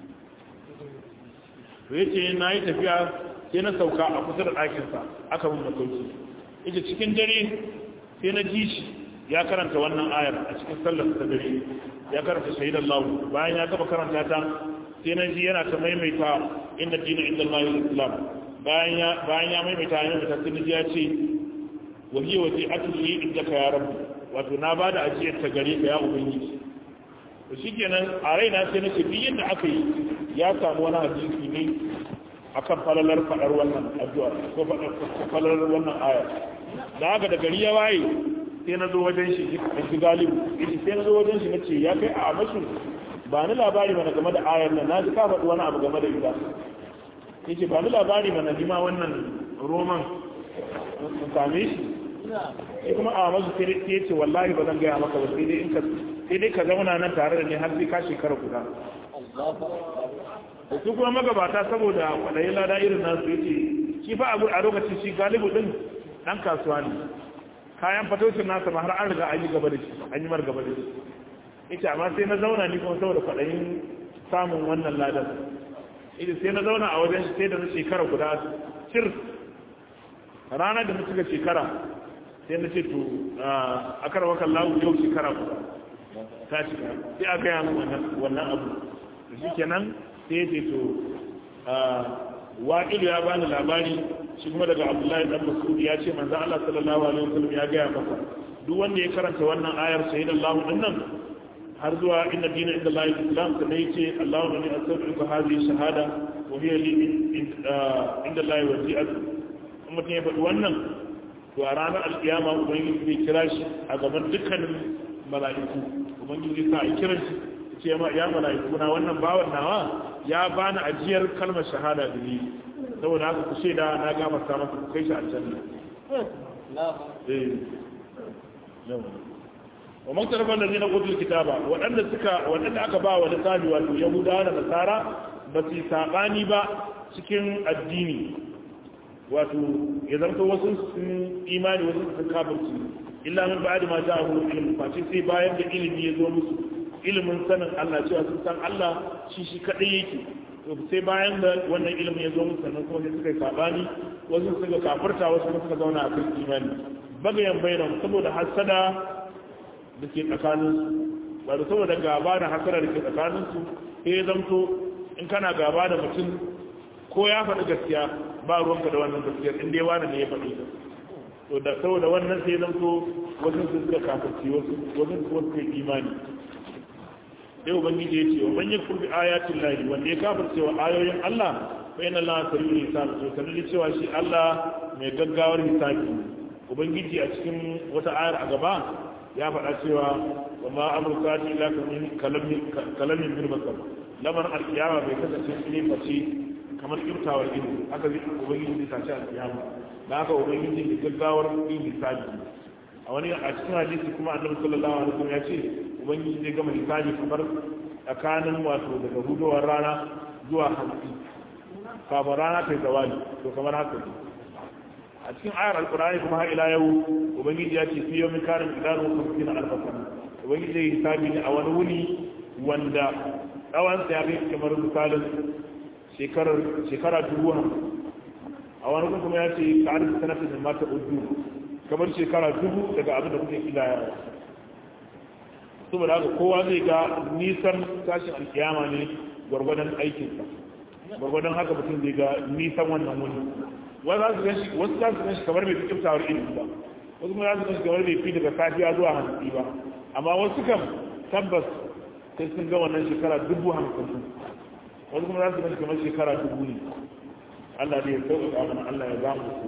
to yace na yi tafiya sai na sauka a kusa da ɗakinsa aka mun masauki yace cikin dare sai na ji shi ya karanta wannan ayar a cikin sallar ta dare ya karanta shahidan lahu bayan ya gaba karanta ta sai na ji yana ta maimaita inda dina inda Allah islam bayan ya bayan ya maimaita ya maimaita sai na ji ya ce wa hiya wasi'atul li indaka ya rabb wato na bada ajiyar ta gare ka ya ubangiji to shikenan a raina sai na ce duk yadda aka yi ya samu wani hadisi ne akan falalar fadar wannan addu'a ko falalar wannan aya da haka da gari ya waye sai na zo wajen shi in ji galibu yace sai na zo wajen shi nace ya kai a amashu ba ni labari mana game da ayar nan na ji ka faɗi wani abu game da ita yace ba ni labari mana ni ma wannan roman sun same shi shi kuma a masu sai ya ce wallahi ba zan gaya maka ba sai dai in ka sai dai ka zauna nan tare da ni har sai ka shekara guda da su kuma magabata saboda kwadayi lada irin nasu ya ce shi fa a lokacin shi galibu din dan kasuwa ne kayan fatocin nasa ma har an riga an yi gaba da shi an yi mar gaba da shi ita amma sai na zauna ni kuma saboda kwadayin samun wannan ladan ita sai na zauna a wajen sai da na shekara guda cir ranar da na cika shekara sai na ce to a karwakan lawu yau shekara guda ta cika sai a gaya min wannan abu da shi kenan sai ya ce to wa'ilu ya bani labari shi kuma daga abdullahi dan mas'ud ya ce manzo Allah sallallahu alaihi wasallam ya gaya masa duk wanda ya karanta wannan ayar sayyidallahu dinnan har zuwa inna dina inda Allah islam ta dai ce Allahu ne asabiqu hadhihi shahada wa hiya li inda Allah wasi'at kuma mutum ya faɗi wannan to a ranar alkiyama ubangiji zai kira shi a gaban dukkanin mala'iku ubangiji sa a kiran shi ce ma ya mala'iku na wannan bawan nawa ya bani ajiyar kalmar shahada da ni saboda haka ku shaida na gafarta masa ku kai shi aljanna eh yawa wa man tarfa allazina utul kitaba wadanda suka wadanda aka ba wa lissafi wato yahudawa da nasara ba su sabani ba cikin addini wato ya zanto wasu sun imani wasu sun kafirci illa min ba'di ma ja'ahu ilmu fa sai bayan da ilimi ya zo musu ilimin sanin Allah cewa sun san Allah shi shi kadai yake to sai bayan da wannan ilimin ya zo musu sannan kuma sai suka yi sabani wasu suka kafirta wasu kuma suka zauna a kan imani bagayen bayanan saboda hasada da ke tsakaninsu ba da saboda gaba da hasada da ke tsakaninsu sai ya zamto in kana gaba da mutum ko ya faɗi gaskiya ba ruwanka da wannan gaskiyar in dai wani ne ya faɗi ta to da saboda wannan sai zamto wasu su suka kafirci wasu wasu su suka imani dai ubangiji ya ce wa man yakfur bi ayatin lahi wanda ya kafirce wa ayoyin Allah fa inna Allah sari'ul hisab to sanin cewa shi Allah mai gaggawar hisabi ubangiji a cikin wata ayar a gaba ya faɗa cewa wa ma amurka ta ila kalamin bin basar lamar alkiyama bai kasance ne face kamar kirtawar ido haka zai ubangiji zai tashi alkiyama da haka ubangiji da gaggawar yin hisabi a wani a cikin hadisi kuma annabi sallallahu alaihi wasallam ya ce ubangiji zai gama hisabi kamar tsakanin wato daga hudowar rana zuwa hantsi kafin rana ta yi zawali to kamar haka ne a cikin ayar alkurani kuma har ila yau ubangiji ya ce fi yau min karin idanu kamfin alfasan ubangiji ya hisabi ne a wani wuni wanda tsawon sa ya kai kamar misalin shekara dubu hamsin a wani kuma kuma ya ce ka arziki sanatar da mata udu kamar shekara dubu daga abin da kuke kila saboda haka kowa zai ga nisan tashin alkiyama ne gwargwadon aikinsa gwargwadon haka mutum zai ga nisan wannan wuni wasu za su gan shi kamar mai fi kiftawar ilimi ba wasu kuma za su gan shi kamar mai fi daga safiya zuwa hantsi ba amma wasu kam tabbas sai sun ga wannan shekara dubu hamsin wasu kuma za su gan shi kamar shekara dubu ne Allah ne ya sauƙaƙa mana Allah ya ba mu su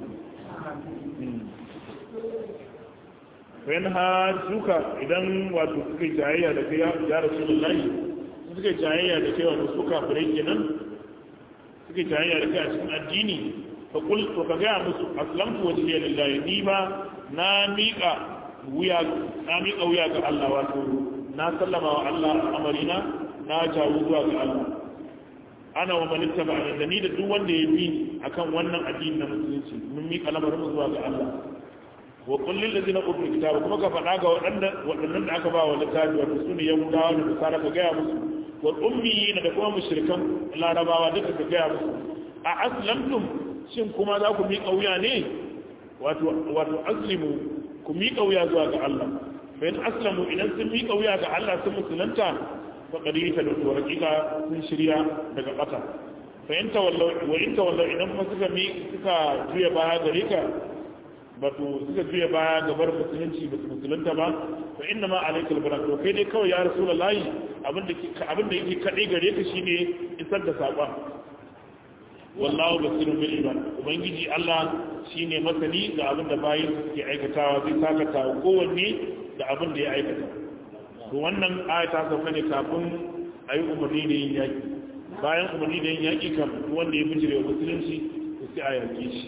bayan ha suka idan wato suka yi jayayya da kai ya rasu da layi suka yi jayayya da kai wato suka fure kenan suka yi jayayya da kai a cikin addini faƙul to ka gaya musu aslamtu wajen yi lillahi ni ba na miƙa wuya na miƙa wuya ga Allah wato na sallama wa Allah amarina na jawo zuwa ga Allah ana wa manitta ba da ni da duk wanda ya bi akan wannan addini na musulunci mun miƙa lamarin zuwa ga Allah wa kullin ladina utul kitaba kuma ka faɗa ga waɗanda waɗannan da aka ba wa littafi wato sune yahudawa da nasara ka gaya musu wal ummiyina da kuma mushrikan larabawa duka ka gaya musu a aslamtum shin kuma za ku miƙa wuya ne wato wato aslimu ku miƙa wuya zuwa ga Allah fa in aslamu idan sun miƙa wuya ga Allah sun musulunta fa qadita da to hakika sun shirya daga ƙasa fa in tawallau wa in tawallau idan kuma suka mi suka juya baya gare ka bato suka juya baya ga bar musulunci ba su musulunta ba fa inna ma alaikal barak to kai dai kawai ya rasulullahi abinda abinda yake kade gare ka shine isar da saƙon wallahu basirun bil ibad ubangiji Allah shine masani ga abin da bayin suke aikatawa zai sakata kowanne da abin da ya aikata to wannan aya ta sauka ne kafin ayi umarni da yin yaki bayan umarni da yin yaki kam wanda ya bijire musulunci to sai a yaki shi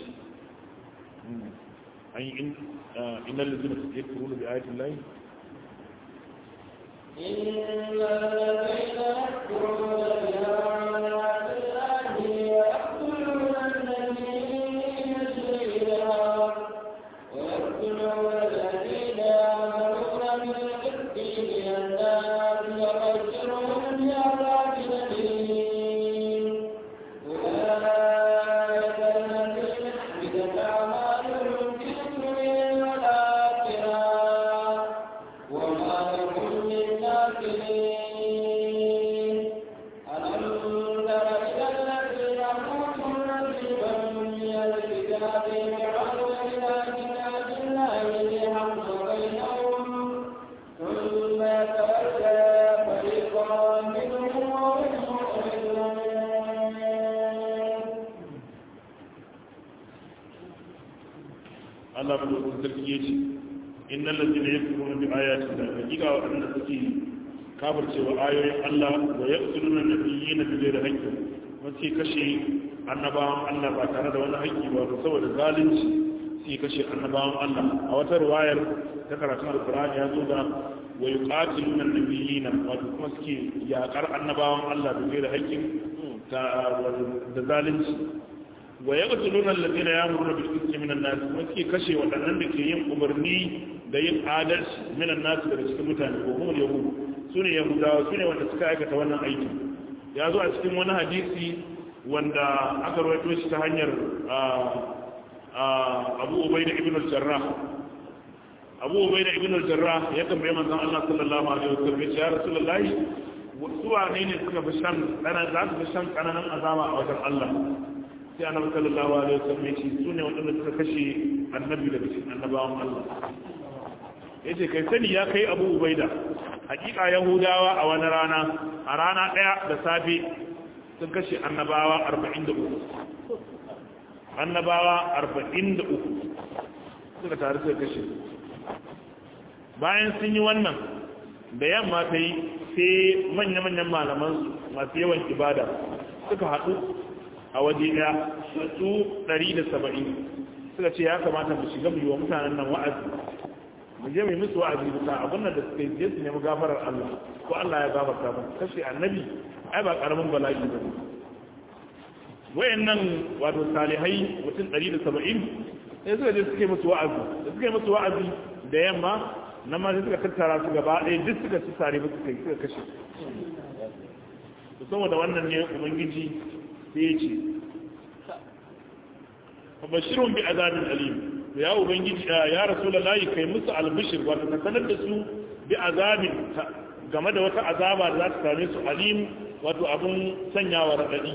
an yi in innal ladina yakfuruna bi ayati llahi إن الذين يكفرون بآيات الله Allah mu da sarki yace innal ladina yakfuruna bi ayati Allah hakika waɗanda suke kafircewa ayoyin Allah wa yaqtuluna nabiyina bi ghairi haqqin wace kashe annabawan Allah ba tare da wani haƙƙi ba saboda zalunci sai kashe annabawan Allah a wata riwayar ta karatun alkur'ani ya zo da wa yuqatiluna nabiyina wato kuma suke yakar annabawan Allah da da haƙƙin da zalunci wa yaqtuluna alladhina ya'muruna bil qisti minan nas kuma suke kashe waɗannan da ke yin umarni da yin adalci minan nas daga cikin mutane ko kuma yahud sune yahudawa sune wanda suka aikata wannan aiki ya zo a cikin wani hadisi wanda aka rawaito shi ta hanyar abu ubaida ibn al-jarrah abu ubaida ibn al-jarrah ya tambaye manzon Allah sallallahu alaihi wasallam ya ce ya rasulullahi su wane ne suka fi shan dana za su fi shan kananan azaba a wajen Allah sai annabi sallallahu alaihi wasallam ya ce su ne waɗanda suka kashe annabi daga cikin annabawan Allah ya ce kai sani ya kai abu ubaida hakika yahudawa a wani rana a rana ɗaya da safe sun kashe annabawa arba'in da uku annabawa arba'in da uku suka taru suka kashe bayan sun yi wannan da yamma ta yi sai manya-manyan malaman masu yawan ibada suka haɗu a waje ɗaya su ɗari da saba'in suka ce ya kamata mu shiga mu yi wa mutanen nan wa'azi mu je mu yi musu wa'azi bisa abin da suka yi je su nemi gafarar Allah ko Allah ya gafarta ba kashe annabi ai ba karamin bala'i ba ne wayannan wato salihai mutum 170 sai suka je suke musu wa'azi da suka yi musu wa'azi da yamma nan ma sai suka tattara su gaba ɗaya duk suka ci sare ba suka suka kashe to saboda wannan ne ubangiji sai ya ce fabashirun bi azabin alim to ya ubangiji ya rasulullahi kai musu albishir wato ka sanar da su bi azabin game da wata azaba da za ta same su alim wato abun sanyawa raɗaɗi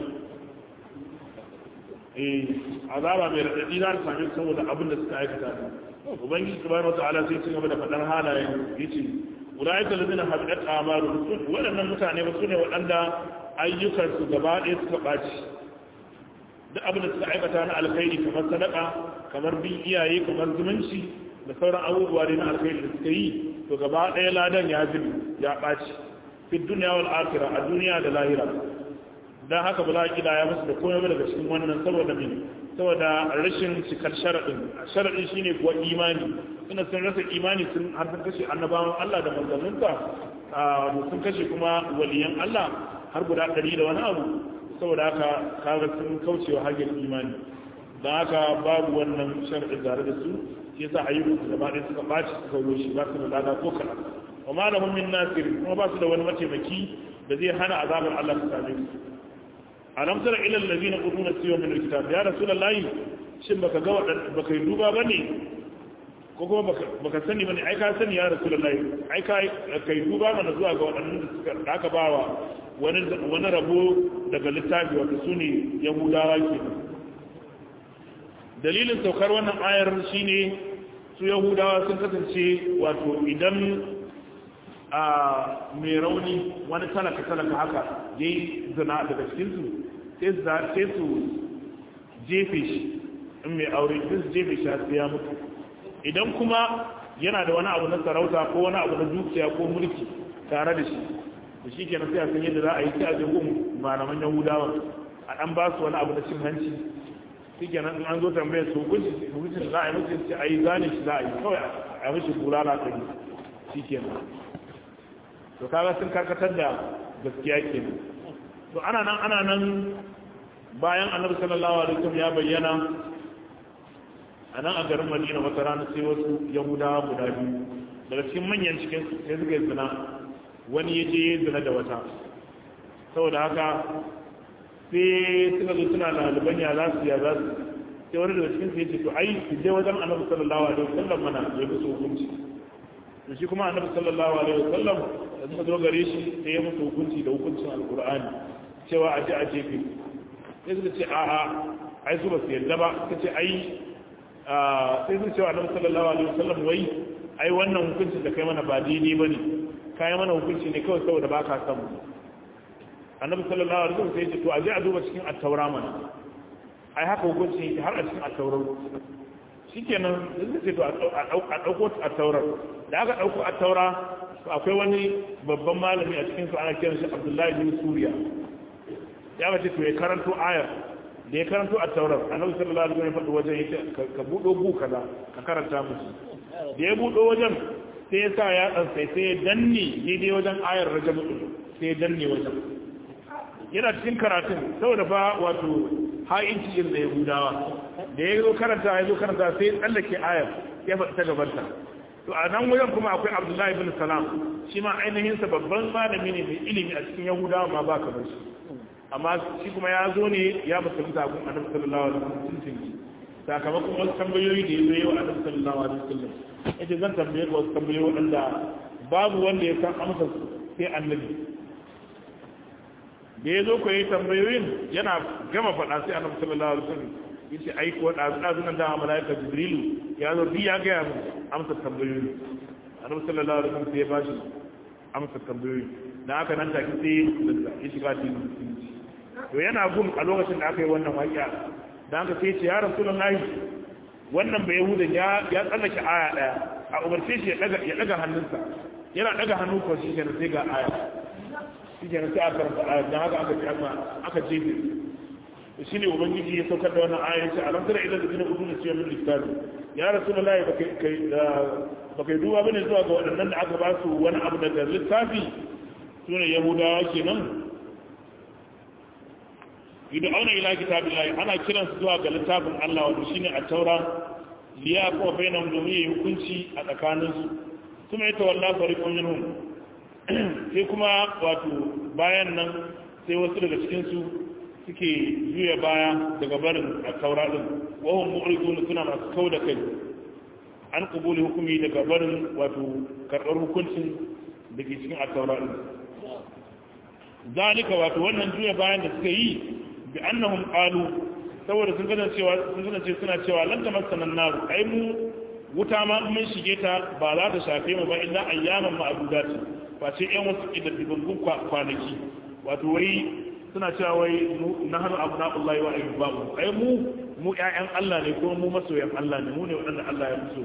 eh azaba mai raɗaɗi za ta same su saboda abin da suka aikata ubangiji subhanahu wataala sai ci gaba da faɗar halayen yace ulaika allazina habidat a'maluhum waɗannan mutane ba su ne waɗanda ayyukansu gaba ɗaya suka ɓaci duk abin da suka aikata na alkhairi kamar sadaka kamar bin iyaye kamar zumunci da sauran abubuwa ne na alkhairi da suka yi to gaba ɗaya ladan ya zubi ya ɓaci fi duniya wal akhirah a duniya da lahira dan haka ba za a kida ya musu da komai daga cikin wannan saboda me saboda rashin cikar sharadin sharadin shine kuwa imani suna sun rasa imani sun har sun kashe annabawan Allah da manzanninsa sun kashe kuma waliyan Allah har guda ɗari da wani abu saboda haka kaga sun kaucewa hanyar imani don haka babu wannan sharadin tare da su shi yasa ayyukan su gaba ɗaya suka ɓaci suka rushe ba su da lada ko kaɗan wa malamin min nasir kuma ba su da wani mataimaki da zai hana azabar Allah su same su alam tara ila allazina utuna siwa min alkitab ya rasulullahi shin baka ga wadan baka yi duba bane ko kuma baka baka sani bane ai ka sani ya rasulullahi ai ka kai duba mana zuwa ga wadannan da suka aka bawa wani wani rabo daga littafi wato sune yahudawa kenan dalilin saukar wannan ayar shine su yahudawa sun kasance wato idan a mai rauni wani talaka talaka haka ya yi zina daga cikinsu sai su jefe shi in mai aure sai su jefe shi sai ya mutu idan kuma yana da wani abu na sarauta ko wani abu na dukiya ko mulki tare da shi da shi kenan sai a san yadda za a yi sai a je gun malaman yahudawa a dan ba su wani abu na cin hanci shi kenan in an zo tambayar su hukunci hukuncin za a yi mutu sai a yi gane shi za a yi kawai a yi mishi bulala ɗari shi kenan to kaga sun karkatar da gaskiya kenan to ana nan ana nan bayan annabi sallallahu alaihi wasallam ya bayyana a nan a garin Madina wata rana sai wasu Yahudawa guda biyu daga cikin manyan cikin su sai suka yi zina wani ya je ya zina da wata saboda haka sai suka zo suna laliban ya za su ya za su sai wani daga cikin su ya ce to ai su je wajen annabi sallallahu alaihi wasallam mana ya musu hukunci to shi kuma annabi sallallahu alaihi wasallam da suka zo gare shi sai ya musu hukunci da hukuncin alkur'ani cewa a ji a jefe sai suka ce a'a ai su ba su yadda ba suka ce ai sai suka cewa annabi sallallahu alaihi wasallam wai ai wannan hukunci da kai mana ba daidai bane kai mana hukunci ne kawai saboda ba ka san mu annabi sallallahu alaihi wasallam sai ya ce to a je a duba cikin at-taura mana ai haka hukunci yake har a cikin at-taura shikenan sai ce to a dauko at-taura da aka dauko at-taura akwai wani babban malami a cikinsu ana kiran shi abdullahi bin suriya ya bace to ya karanto ayar da ya karanto a taurar annabi sallallahu alaihi wasallam ya faɗi wajen yace ka buɗo bu kaza ka karanta musu da ya buɗo wajen sai ya sa ya dan sai sai ya danne daidai wajen ayar rajab sai ya danne wajen yana cikin karatun saboda fa wato ha'inci irin da yahudawa da ya zo karanta ya zo karanta sai ya tsallake ayar ya faɗi ta gabanta to a nan wajen kuma akwai abdullahi bin salam shi ma ainihin sa babban malami ne mai ilimi a cikin yahudawa ma ba kamar shi amma shi kuma ya zo ne ya musulunta gun annabi sallallahu alaihi wasallam tuntun sakamakon wasu tambayoyi da ya zo yawa annabi sallallahu alaihi wasallam yace zan tambaye ka wasu tambayoyi waɗanda babu wanda ya san amsa sai annabi da ya zo ko yi tambayoyin yana gama faɗa sai annabi sallallahu alaihi wasallam yace ai ko da azunan da malaika jibrilu ya zo bi ya ga mu amsa tambayoyi annabi sallallahu alaihi wasallam sai ya bashi amsa tambayoyi dan haka nan take sai ya shiga cikin musulunci to yana gun a lokacin da aka yi wannan waƙiya dan haka sai ya ce ya rasulullahi wannan bai yahudan ya ya tsallake aya daya a umarce shi ya daga ya daga hannunsa yana daga hannu ko shi kenan sai ga aya shi kenan sai aka karanta aya dan haka aka ce aka jefe shi ne ubangiji ya saukar da wannan aya ce alam tara ila zikina udun siya min littafi ya rasulullahi baka kai baka duba bane zuwa ga waɗannan da aka ba su wani abu daga littafi sune yahudawa kenan idan auna ila kitabillahi ana kiran su zuwa ga littafin Allah wato shine a taura liya ko bainahum domin yi hukunci a tsakaninsu kuma ita wallahi fariqun minhum sai kuma wato bayan nan sai wasu daga cikin su suke juya baya daga barin a taura din wahun mu'ridun suna masu kau da kai an kubuli hukumi daga barin wato karɓar hukuncin da ke cikin a taura din zalika wato wannan juya bayan da suka yi bi annahum qalu saboda sun gane cewa sun gane suna cewa lan tamassana nar ai mu wuta ma mun shige ta ba za ta shafe mu ba illa ayyaman ma'dudati ba ce yan wasu kidaddigun kwanaki wato wai suna cewa wai na hannu abu na Allah wa ayyubabu ai mu mu ƴaƴan Allah ne ko mu masoyan Allah ne mu ne waɗanda Allah ya so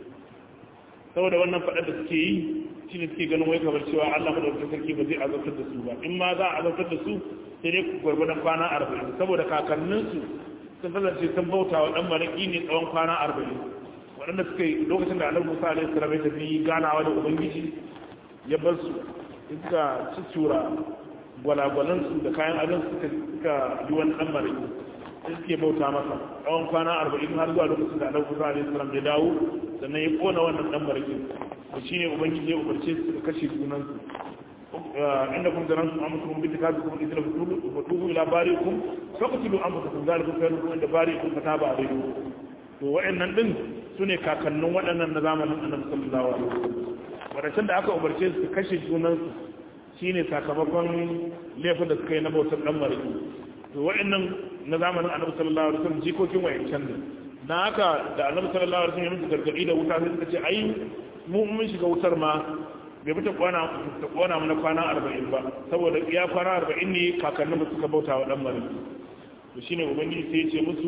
saboda wannan faɗar da suke yi shi ne suke ganin wai kamar cewa Allah madaukakin sarki ba zai azabtar da su ba in ma za a azabtar da su sai dai gwargwadon kwana arba'in saboda kakanninsu sun kasance sun bauta wa ɗan maraƙi ne tsawon kwana arba'in waɗanda suka yi lokacin da annabi musa alaihi salam ya tafi ganawa da ubangiji ya bar su suka cicura gwalagwalansu da kayan adon suka suka yi wani ɗan maraƙi sai suke bauta masa tsawon kwana arba'in har zuwa lokacin da annabi musa alaihi salam ya dawo sannan ya kona wannan ɗan maraƙi to shine ubangiji ya umarce su suka kashe sunansu inda kun zaran su amma kuma bitika su kuma idila fatuhu ila barikum faqtulu anfusakum zalikum khairun inda barikum fataba alaykum to wa'annan din sune kakannin waɗannan na zamanin annabi sallallahu alaihi wasallam wadannan da aka umarce su kashe junan su shine sakamakon laifin da suka yi na bautar dan mariki to wa'annan na zamanin annabi sallallahu alaihi wasallam jikokin wayancan ne na haka da annabi sallallahu alaihi wasallam ya musu gargadi da wuta sai suka ce ai mu mun shiga wutar ma bai fita kwana ta kwana mana kwana arba'in ba saboda iya kwana arba'in ne kakannin da suka bauta wa dan mariki to shine ubangiji sai ya ce musu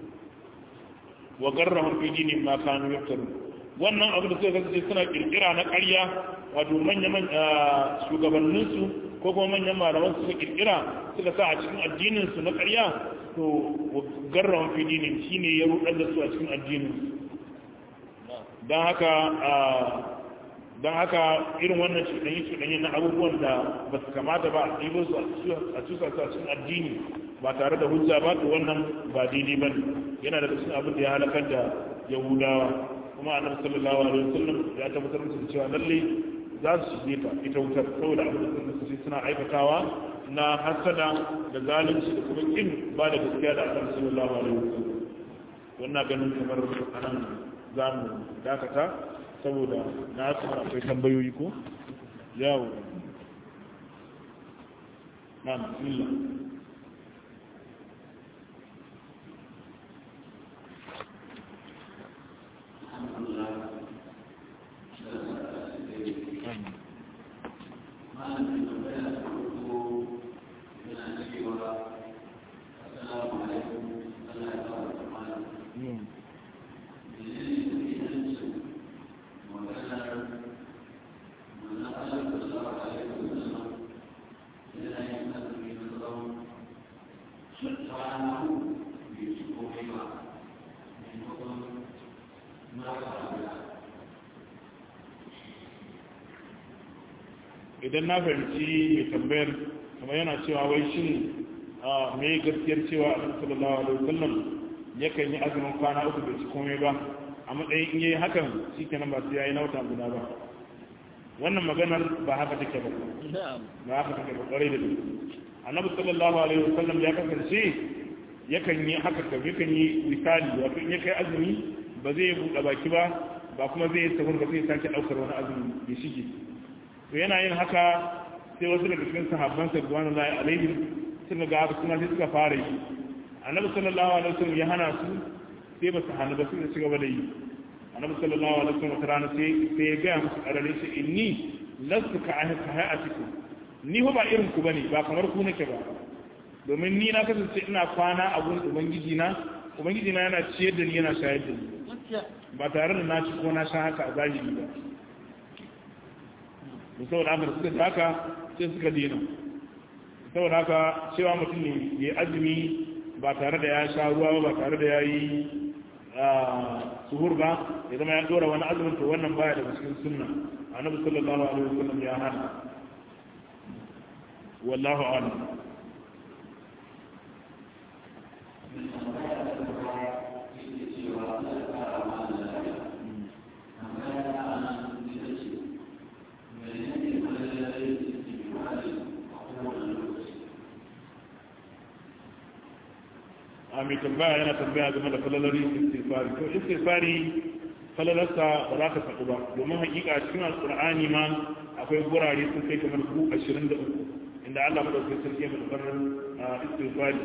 wa garrahum fi dini ma kanu yaftaru wannan abu da suka kasance suna kirkira na ƙarya wato manyan shugabannin su ko kuma manyan malaman suka kirkira suka sa a cikin addinin su na ƙarya to wa garrahum fi dini shine ya rudar da su a cikin addinin dan haka don haka irin wannan cuɗanyi cuɗanyi na abubuwan da ba su kamata ba a ɗibo su a cusa su a cikin addini ba tare da hujja ba to wannan ba daidai ba yana da cikin abin da ya halakar da yahudawa kuma annabi sallallahu alaihi wasallam ya tabbatar musu da cewa lalle za su shige ta ita wutar saboda abin da suka suna aikatawa na hasada da zalunci da kuma kin ba da gaskiya da annabi sallallahu alaihi wasallam wannan ganin kamar anan za mu dakata saboda na kuma akwai tambayoyi ko yawo na bismillah Subhanahu idan na fahimci mai tambayar kuma yana cewa wai shin me gaskiyar cewa a sallallahu alaihi wasallam yakan yi azumin kwana uku bai ci komai ba a matsayin in yayi hakan shikenan ba sai yayi na wata guda ba wannan maganar ba haka take ba ba haka take ba kwarai da gaske annabi sallallahu alaihi wasallam ya kasance yakan yi haka ka yakan yi misali wato in ya kai azumi ba zai buɗe baki ba ba kuma zai yi sahur ba zai sake ɗaukar wani azumi ya shige to yana yin haka sai wasu daga cikin sahabban sa ruwan Allah alaihim suka ga haka kuma sai suka fara yi annabi sallallahu alaihi wasallam ya hana su sai ba su hana ba suka ci gaba da yi annabi sallallahu alaihi wasallam wata rana sai sai ya ga musu karare shi inni lastu ka hayatikum ni ba irin ku bane ba kamar ku nake ba domin ni na kasance ina kwana a gurin ubangiji na ubangiji na yana ciyar da ni yana shayar da ni ba tare da na ci ko na sha haka a zahiri ba da saboda haka suka ji haka sai suka dena saboda haka cewa mutum ne ya azumi ba tare da ya sha ruwa ba ba tare da ya yi suhur ba ya zama ya dora wani azumin to wannan baya daga cikin sunna annabi sallallahu alaihi wasallam ya hana wallahu a'lam a mai tambaya yana tambaya game da falalari istifari to istifari falalarsa ba za ka faɗi ba domin hakika a cikin alƙur'ani ma akwai gurare sun kai kamar ku ashirin da uku inda allah maɗauki sarki ya faɗi istifari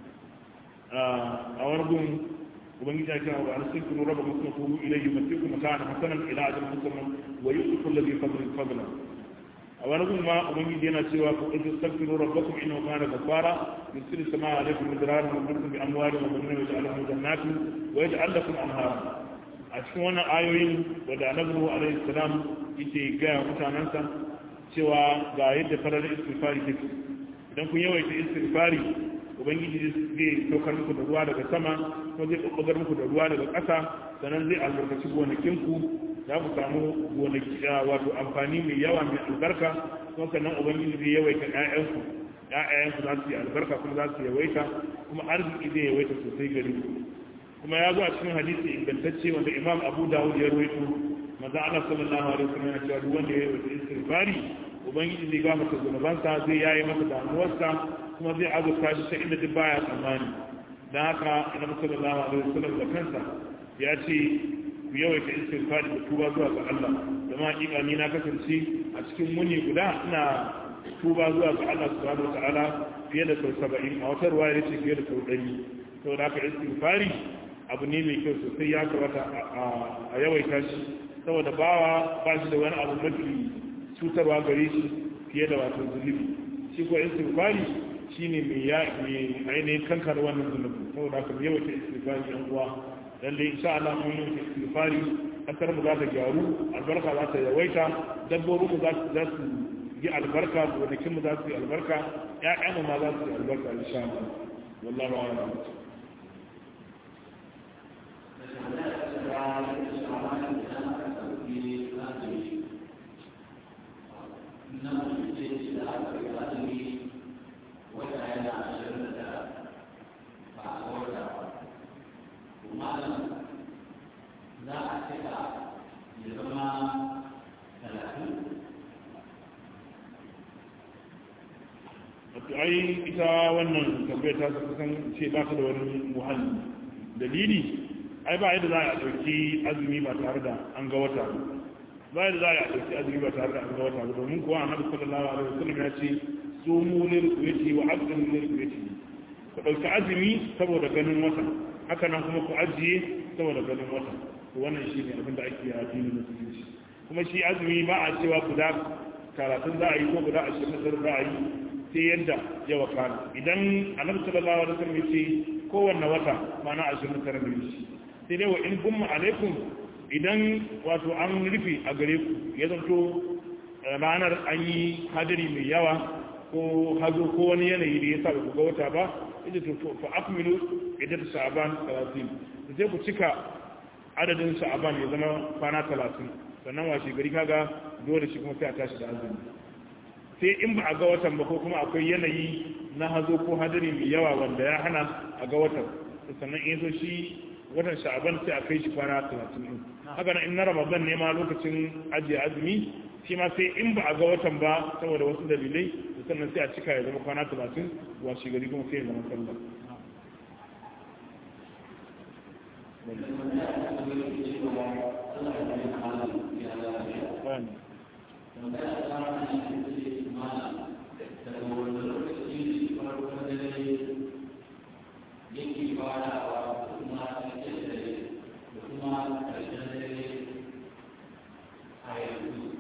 a wani gun ubangiji ya kira wa an sun kunu raba musu kuru ilayhi masiku mata'an hasanan ila ajin musamman wa yusufu alladhi fadlan fadlan a wani gun ma ubangiji yana cewa ku ɗauki staghfiru rabbakum innahu kana ghaffara yusiru samaa alaykum midraran wa yumdidukum bi amwalin wa banin wa yaj'al lakum jannatin wa yaj'al lakum anhara a cikin wannan ayoyin da annabi alaihi salam yake ga mutanansa cewa ga yadda farar istighfari take idan kun yawaita istighfari ubangiji zai saukar muku da ruwa daga sama ko zai ɓaɓɓagar muku da ruwa daga ƙasa sannan zai albarkaci gonakinku za ku samu gonaki wato amfani mai yawa mai albarka kuma sannan ubangiji zai yawaita ƴaƴanku ƴaƴanku za su yi albarka kuma za su yawaita kuma arziki zai yawaita sosai gari kuma ya zo a cikin hadisi ingantacce wanda imam abu dawud ya rawaito maza Allah sallallahu alaihi wasallam yana cewa duk wanda ya yawaita istighfari ubangiji zai gafarta zunubansa zai yayi masa damuwarsa kuma zai azurta shi ta inda duk baya tsammani don haka annabi sallallahu alaihi wasallam da kansa ya ce ku yawaita istighfar da tuba zuwa ga Allah zama hakika ni na kasance a cikin muni guda ina tuba zuwa ga Allah subhanahu wataala fiye da sau saba'in a wata ruwa ya ce fiye da sau ɗari saboda haka istighfari abu ne mai kyau sosai ya kamata a yawaita shi saboda bawa ba shi da wani abu mafi cutarwa gare shi fiye da wato zunubi shi ko istighfari shine mai ya mai ainihin kankar wannan zunubi saboda haka mai yawaita istighfari yan uwa lalle insha Allah mun yi istighfari kasar mu za ta gyaru albarka za ta yawaita dabbobin mu za su yi albarka gonakin mu za su yi albarka ƴaƴan mu ma za su yi albarka insha Allah wallahi a'lam wato ai ita wannan tambayar ta kusan ce ba ta da wani muhalli dalili ai ba yadda za a ɗauki azumi ba tare da an ga wata ba yadda za a ɗauki azumi ba tare da an ga wata ba domin kuwa annabi sallallahu alaihi wasallam ya ce sumu lil qiyati wa aqdimu lil qiyati ku ɗauki azumi saboda ganin wata haka nan kuma ku ajiye saboda ganin wata to wannan shi ne abin da ake yi a addinin musulunci kuma shi azumi ba a cewa guda karatun za a yi ko guda ashirin da za a yi sai yadda ya wakana idan annabi sallallahu alaihi wasallam yace kowanne wata mana 29 ne shi sai dai wa in gumma alaikum idan wato an rufe a gare ku ya zanto ranar an yi hadari mai yawa ko hazo ko wani yanayi da ya sa ku ga wata ba ita to fa akmilu idan sha'ban 30 sai ku cika adadin sha'ban ya zama kwana 30 sannan washe gari kaga dole shi kuma sai a tashi da azumi sai in ba a ga watan ba ko kuma akwai yanayi na hazo ko hadari mai yawa wanda ya hana a ga watan sannan in zo shi watan sha'aban sai a kai shi kwana talatin din haka nan in na ramadan ne ma lokacin ajiye azumi shi ma sai in ba a ga watan ba saboda wasu dalilai sannan sai a cika ya zama kwana talatin washe gari kuma sai ya zama sallah yake farawa da kuma ƙarshen dare da kuma ƙarshen dare a yanzu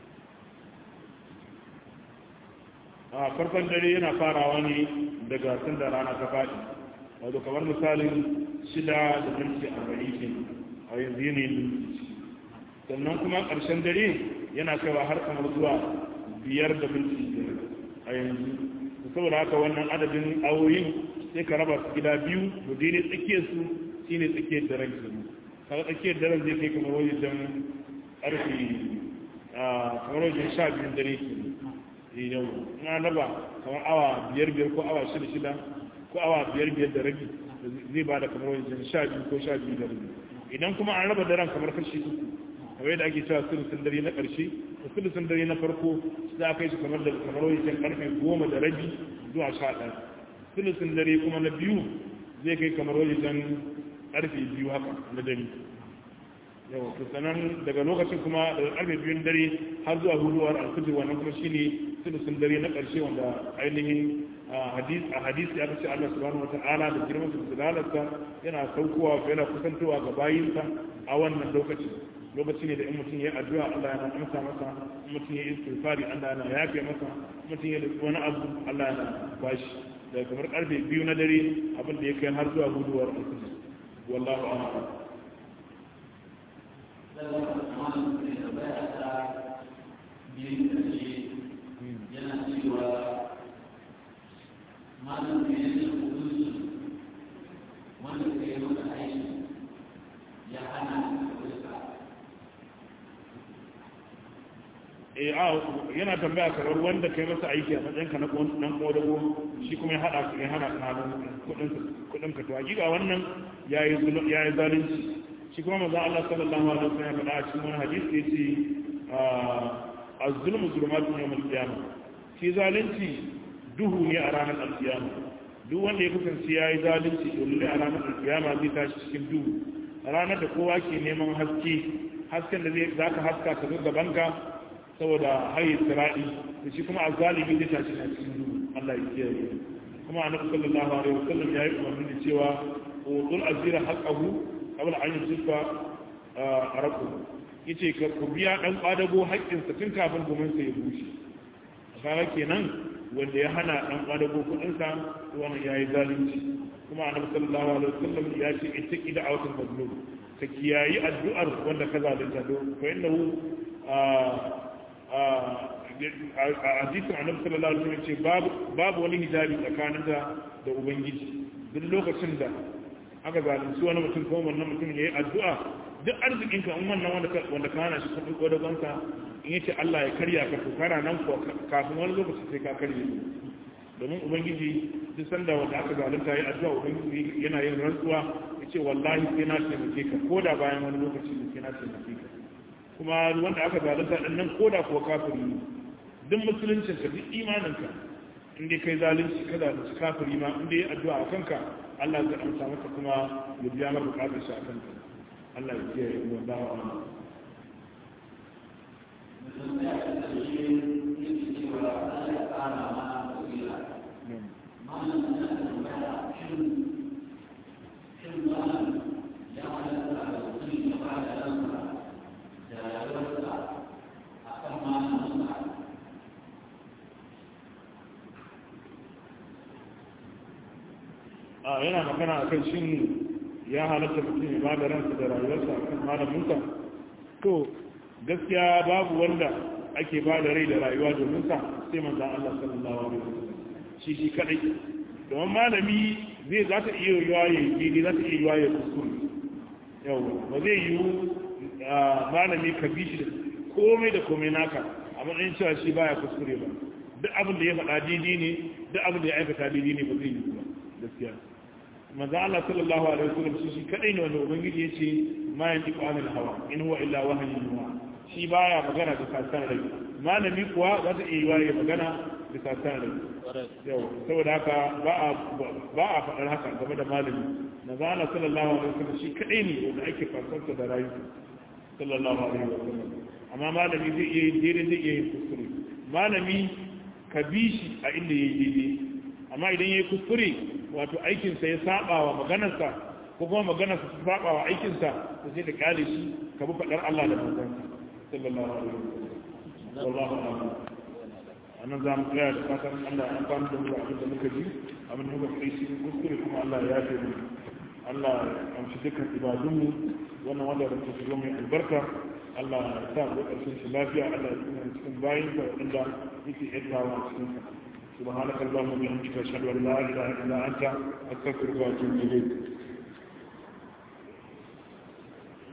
a farkon dare yana farawa ne daga tun da rana ta faɗi wato kamar misalin shida da minti arba'in ke a yanzu yanayin minti sannan kuma ƙarshen dare yana kaiwa har kamar zuwa biyar da minti biyar a yanzu saboda haka wannan adadin awoyin sai ka raba su gida biyu to daidai tsakiyar su shine tsakiyar daren ke kaga tsakiyar daren zai kai kamar wajen ƙarfe kamar wajen sha biyun dare ke yau na raba kamar awa biyar biyar ko awa shida shida ko awa biyar biyar da rabi zai ba da kamar wajen sha biyu ko sha biyu da rabi idan kuma an raba daren kamar kashi uku kamar yadda ake cewa sulusun dare na ƙarshe da sulusun dare na farko za a kai shi kamar da kamar wajen karfe goma da rabi zuwa sha ɗaya sulusun dare kuma na biyu zai kai kamar wajen karfe biyu haka na dare yau to sanan daga lokacin kuma daga karfe biyun dare har zuwa huduwar alfijir wannan kuma shine sulusun dare na ƙarshe wanda ainihin a hadisi aka ce Allah subhanahu wata'ala da girman su dalarsa yana saukowa yana kusantowa ga bayinsa a wannan lokaci lokaci ne da in mutum ya addu'a Allah yana amsa masa in mutum ya istighfari Allah yana yafe masa in mutum ya wani abu Allah yana bashi daga kamar karfe biyu na dare abin da ya kai har zuwa huduwar alfijir wallahu a'lam yana cewa malam ne ne hukunci wanda ka yi maka aiki ya hana eh a yana tambaya kamar wanda kai masa aiki a matsayinka na dan kodago shi kuma ya hada ya hana ka kudin kudin ka to hakika wannan yayi yayi zalunci shi kuma manzo Allah sallallahu alaihi wasallam ya faɗa a cikin wani hadisi yace az-zulmu zulumatun yawm al-qiyamah shi zalunci duhu ne a ranar al-qiyamah duk wanda ya kasance yayi zalunci to lalle a ranar al-qiyamah zai tashi cikin duhu ranar da kowa ke neman haske hasken da zai zaka haska ka ga gabanka saboda hayi sira'i da shi kuma azzalimi zai tashi a cikin duhu Allah ya kiyaye kuma annabi sallallahu alaihi wasallam ya yi umarni da cewa utul azira haqqahu qabla an yusifa araku yace ka ku biya dan kwadago haƙƙin sa tun kafin gumin sa ya bushe kaga kenan wanda ya hana dan kwadago kudin sa wannan yayi zalunci kuma annabi sallallahu alaihi wasallam ya ce ittaqi da'awatul mazlum ka kiyayi addu'ar wanda ka zalunta do fa innahu a hadisin annabi sallallahu alaihi wasallam ce babu babu wani hijabi tsakanin da da ubangiji duk lokacin da aka zalunci wani mutum ko wannan mutum yayi addu'a duk arzikin ka in wannan wanda ka wanda ka hana shi kudin kodagon ka in yace Allah ya karya ka to kana nan ko kafin wani lokaci sai ka karye domin ubangiji duk sanda wanda aka zalunta yayi addu'a ubangiji yana yin rantsuwa yace wallahi sai na taimake ka koda bayan wani lokaci sai na taimake ka kuma wanda aka zalunta din nan koda kuwa kafiri ne duk musuluncin ka duk imanin ka in dai kai zalunci ka zalunci kafiri ma in dai addu'a a kanka Allah zai amsa maka kuma ya biya maka bukatar shi a kanka Allah ya kiyaye mu da wa a yana magana a kan shin ya halatta mutum ya bada ransa da rayuwarsa a kan malaminsa to gaskiya babu wanda ake ba da rai da rayuwa domin sa sai manzan Allah sallallahu alaihi wasallam shi shi kadai domin malami zai za ta iya yiwa ya yi daidai za ta iya yiwa ya kuskure yau ba zai yiwu malami ka bi shi da komai da komai naka a matsayin cewa shi baya kuskure ba duk abin da ya faɗa daidai ne duk abin da ya aikata daidai ne ba zai yi ba gaskiya manzo Allah sallallahu alaihi wasallam shi shi kadai ne wanda ubangiji yace ma yantiqu anil hawa in huwa illa wahyun yuha shi baya magana da kasan rai malami kuwa za ta iya yi magana da kasan rai yau saboda haka ba a ba a faɗar haka game da malami manzo Allah sallallahu alaihi wasallam shi kadai ne wanda ake fasarta da rayu sallallahu alaihi wasallam amma malami zai iya yin daidai zai iya yin kuskure malami ka bi shi a inda ya yi daidai amma idan ya yi kuskure wato aikinsa ya saba wa maganarsa ko kuma maganarsa ta saba wa aikinsa ta sai da kyale shi ka bi faɗar Allah da manzansa sallallahu alaihi wasallam wallahu a'lam anan za mu tsaya da fatan Allah ya amfani da mu abin da muka ji abin da muka kai shi kuskure kuma Allah ya yafe mu Allah ya amshi dukkan ibadunmu wannan wanda da ta shigo mai albarka Allah ya sa mu ƙarshen shi lafiya Allah ya tsina cikin bayin da wanda yake yantawa a cikin sa سبحانك اللهم وبحمدك اشهد ان لا اله الا انت استغفرك واتوب اليك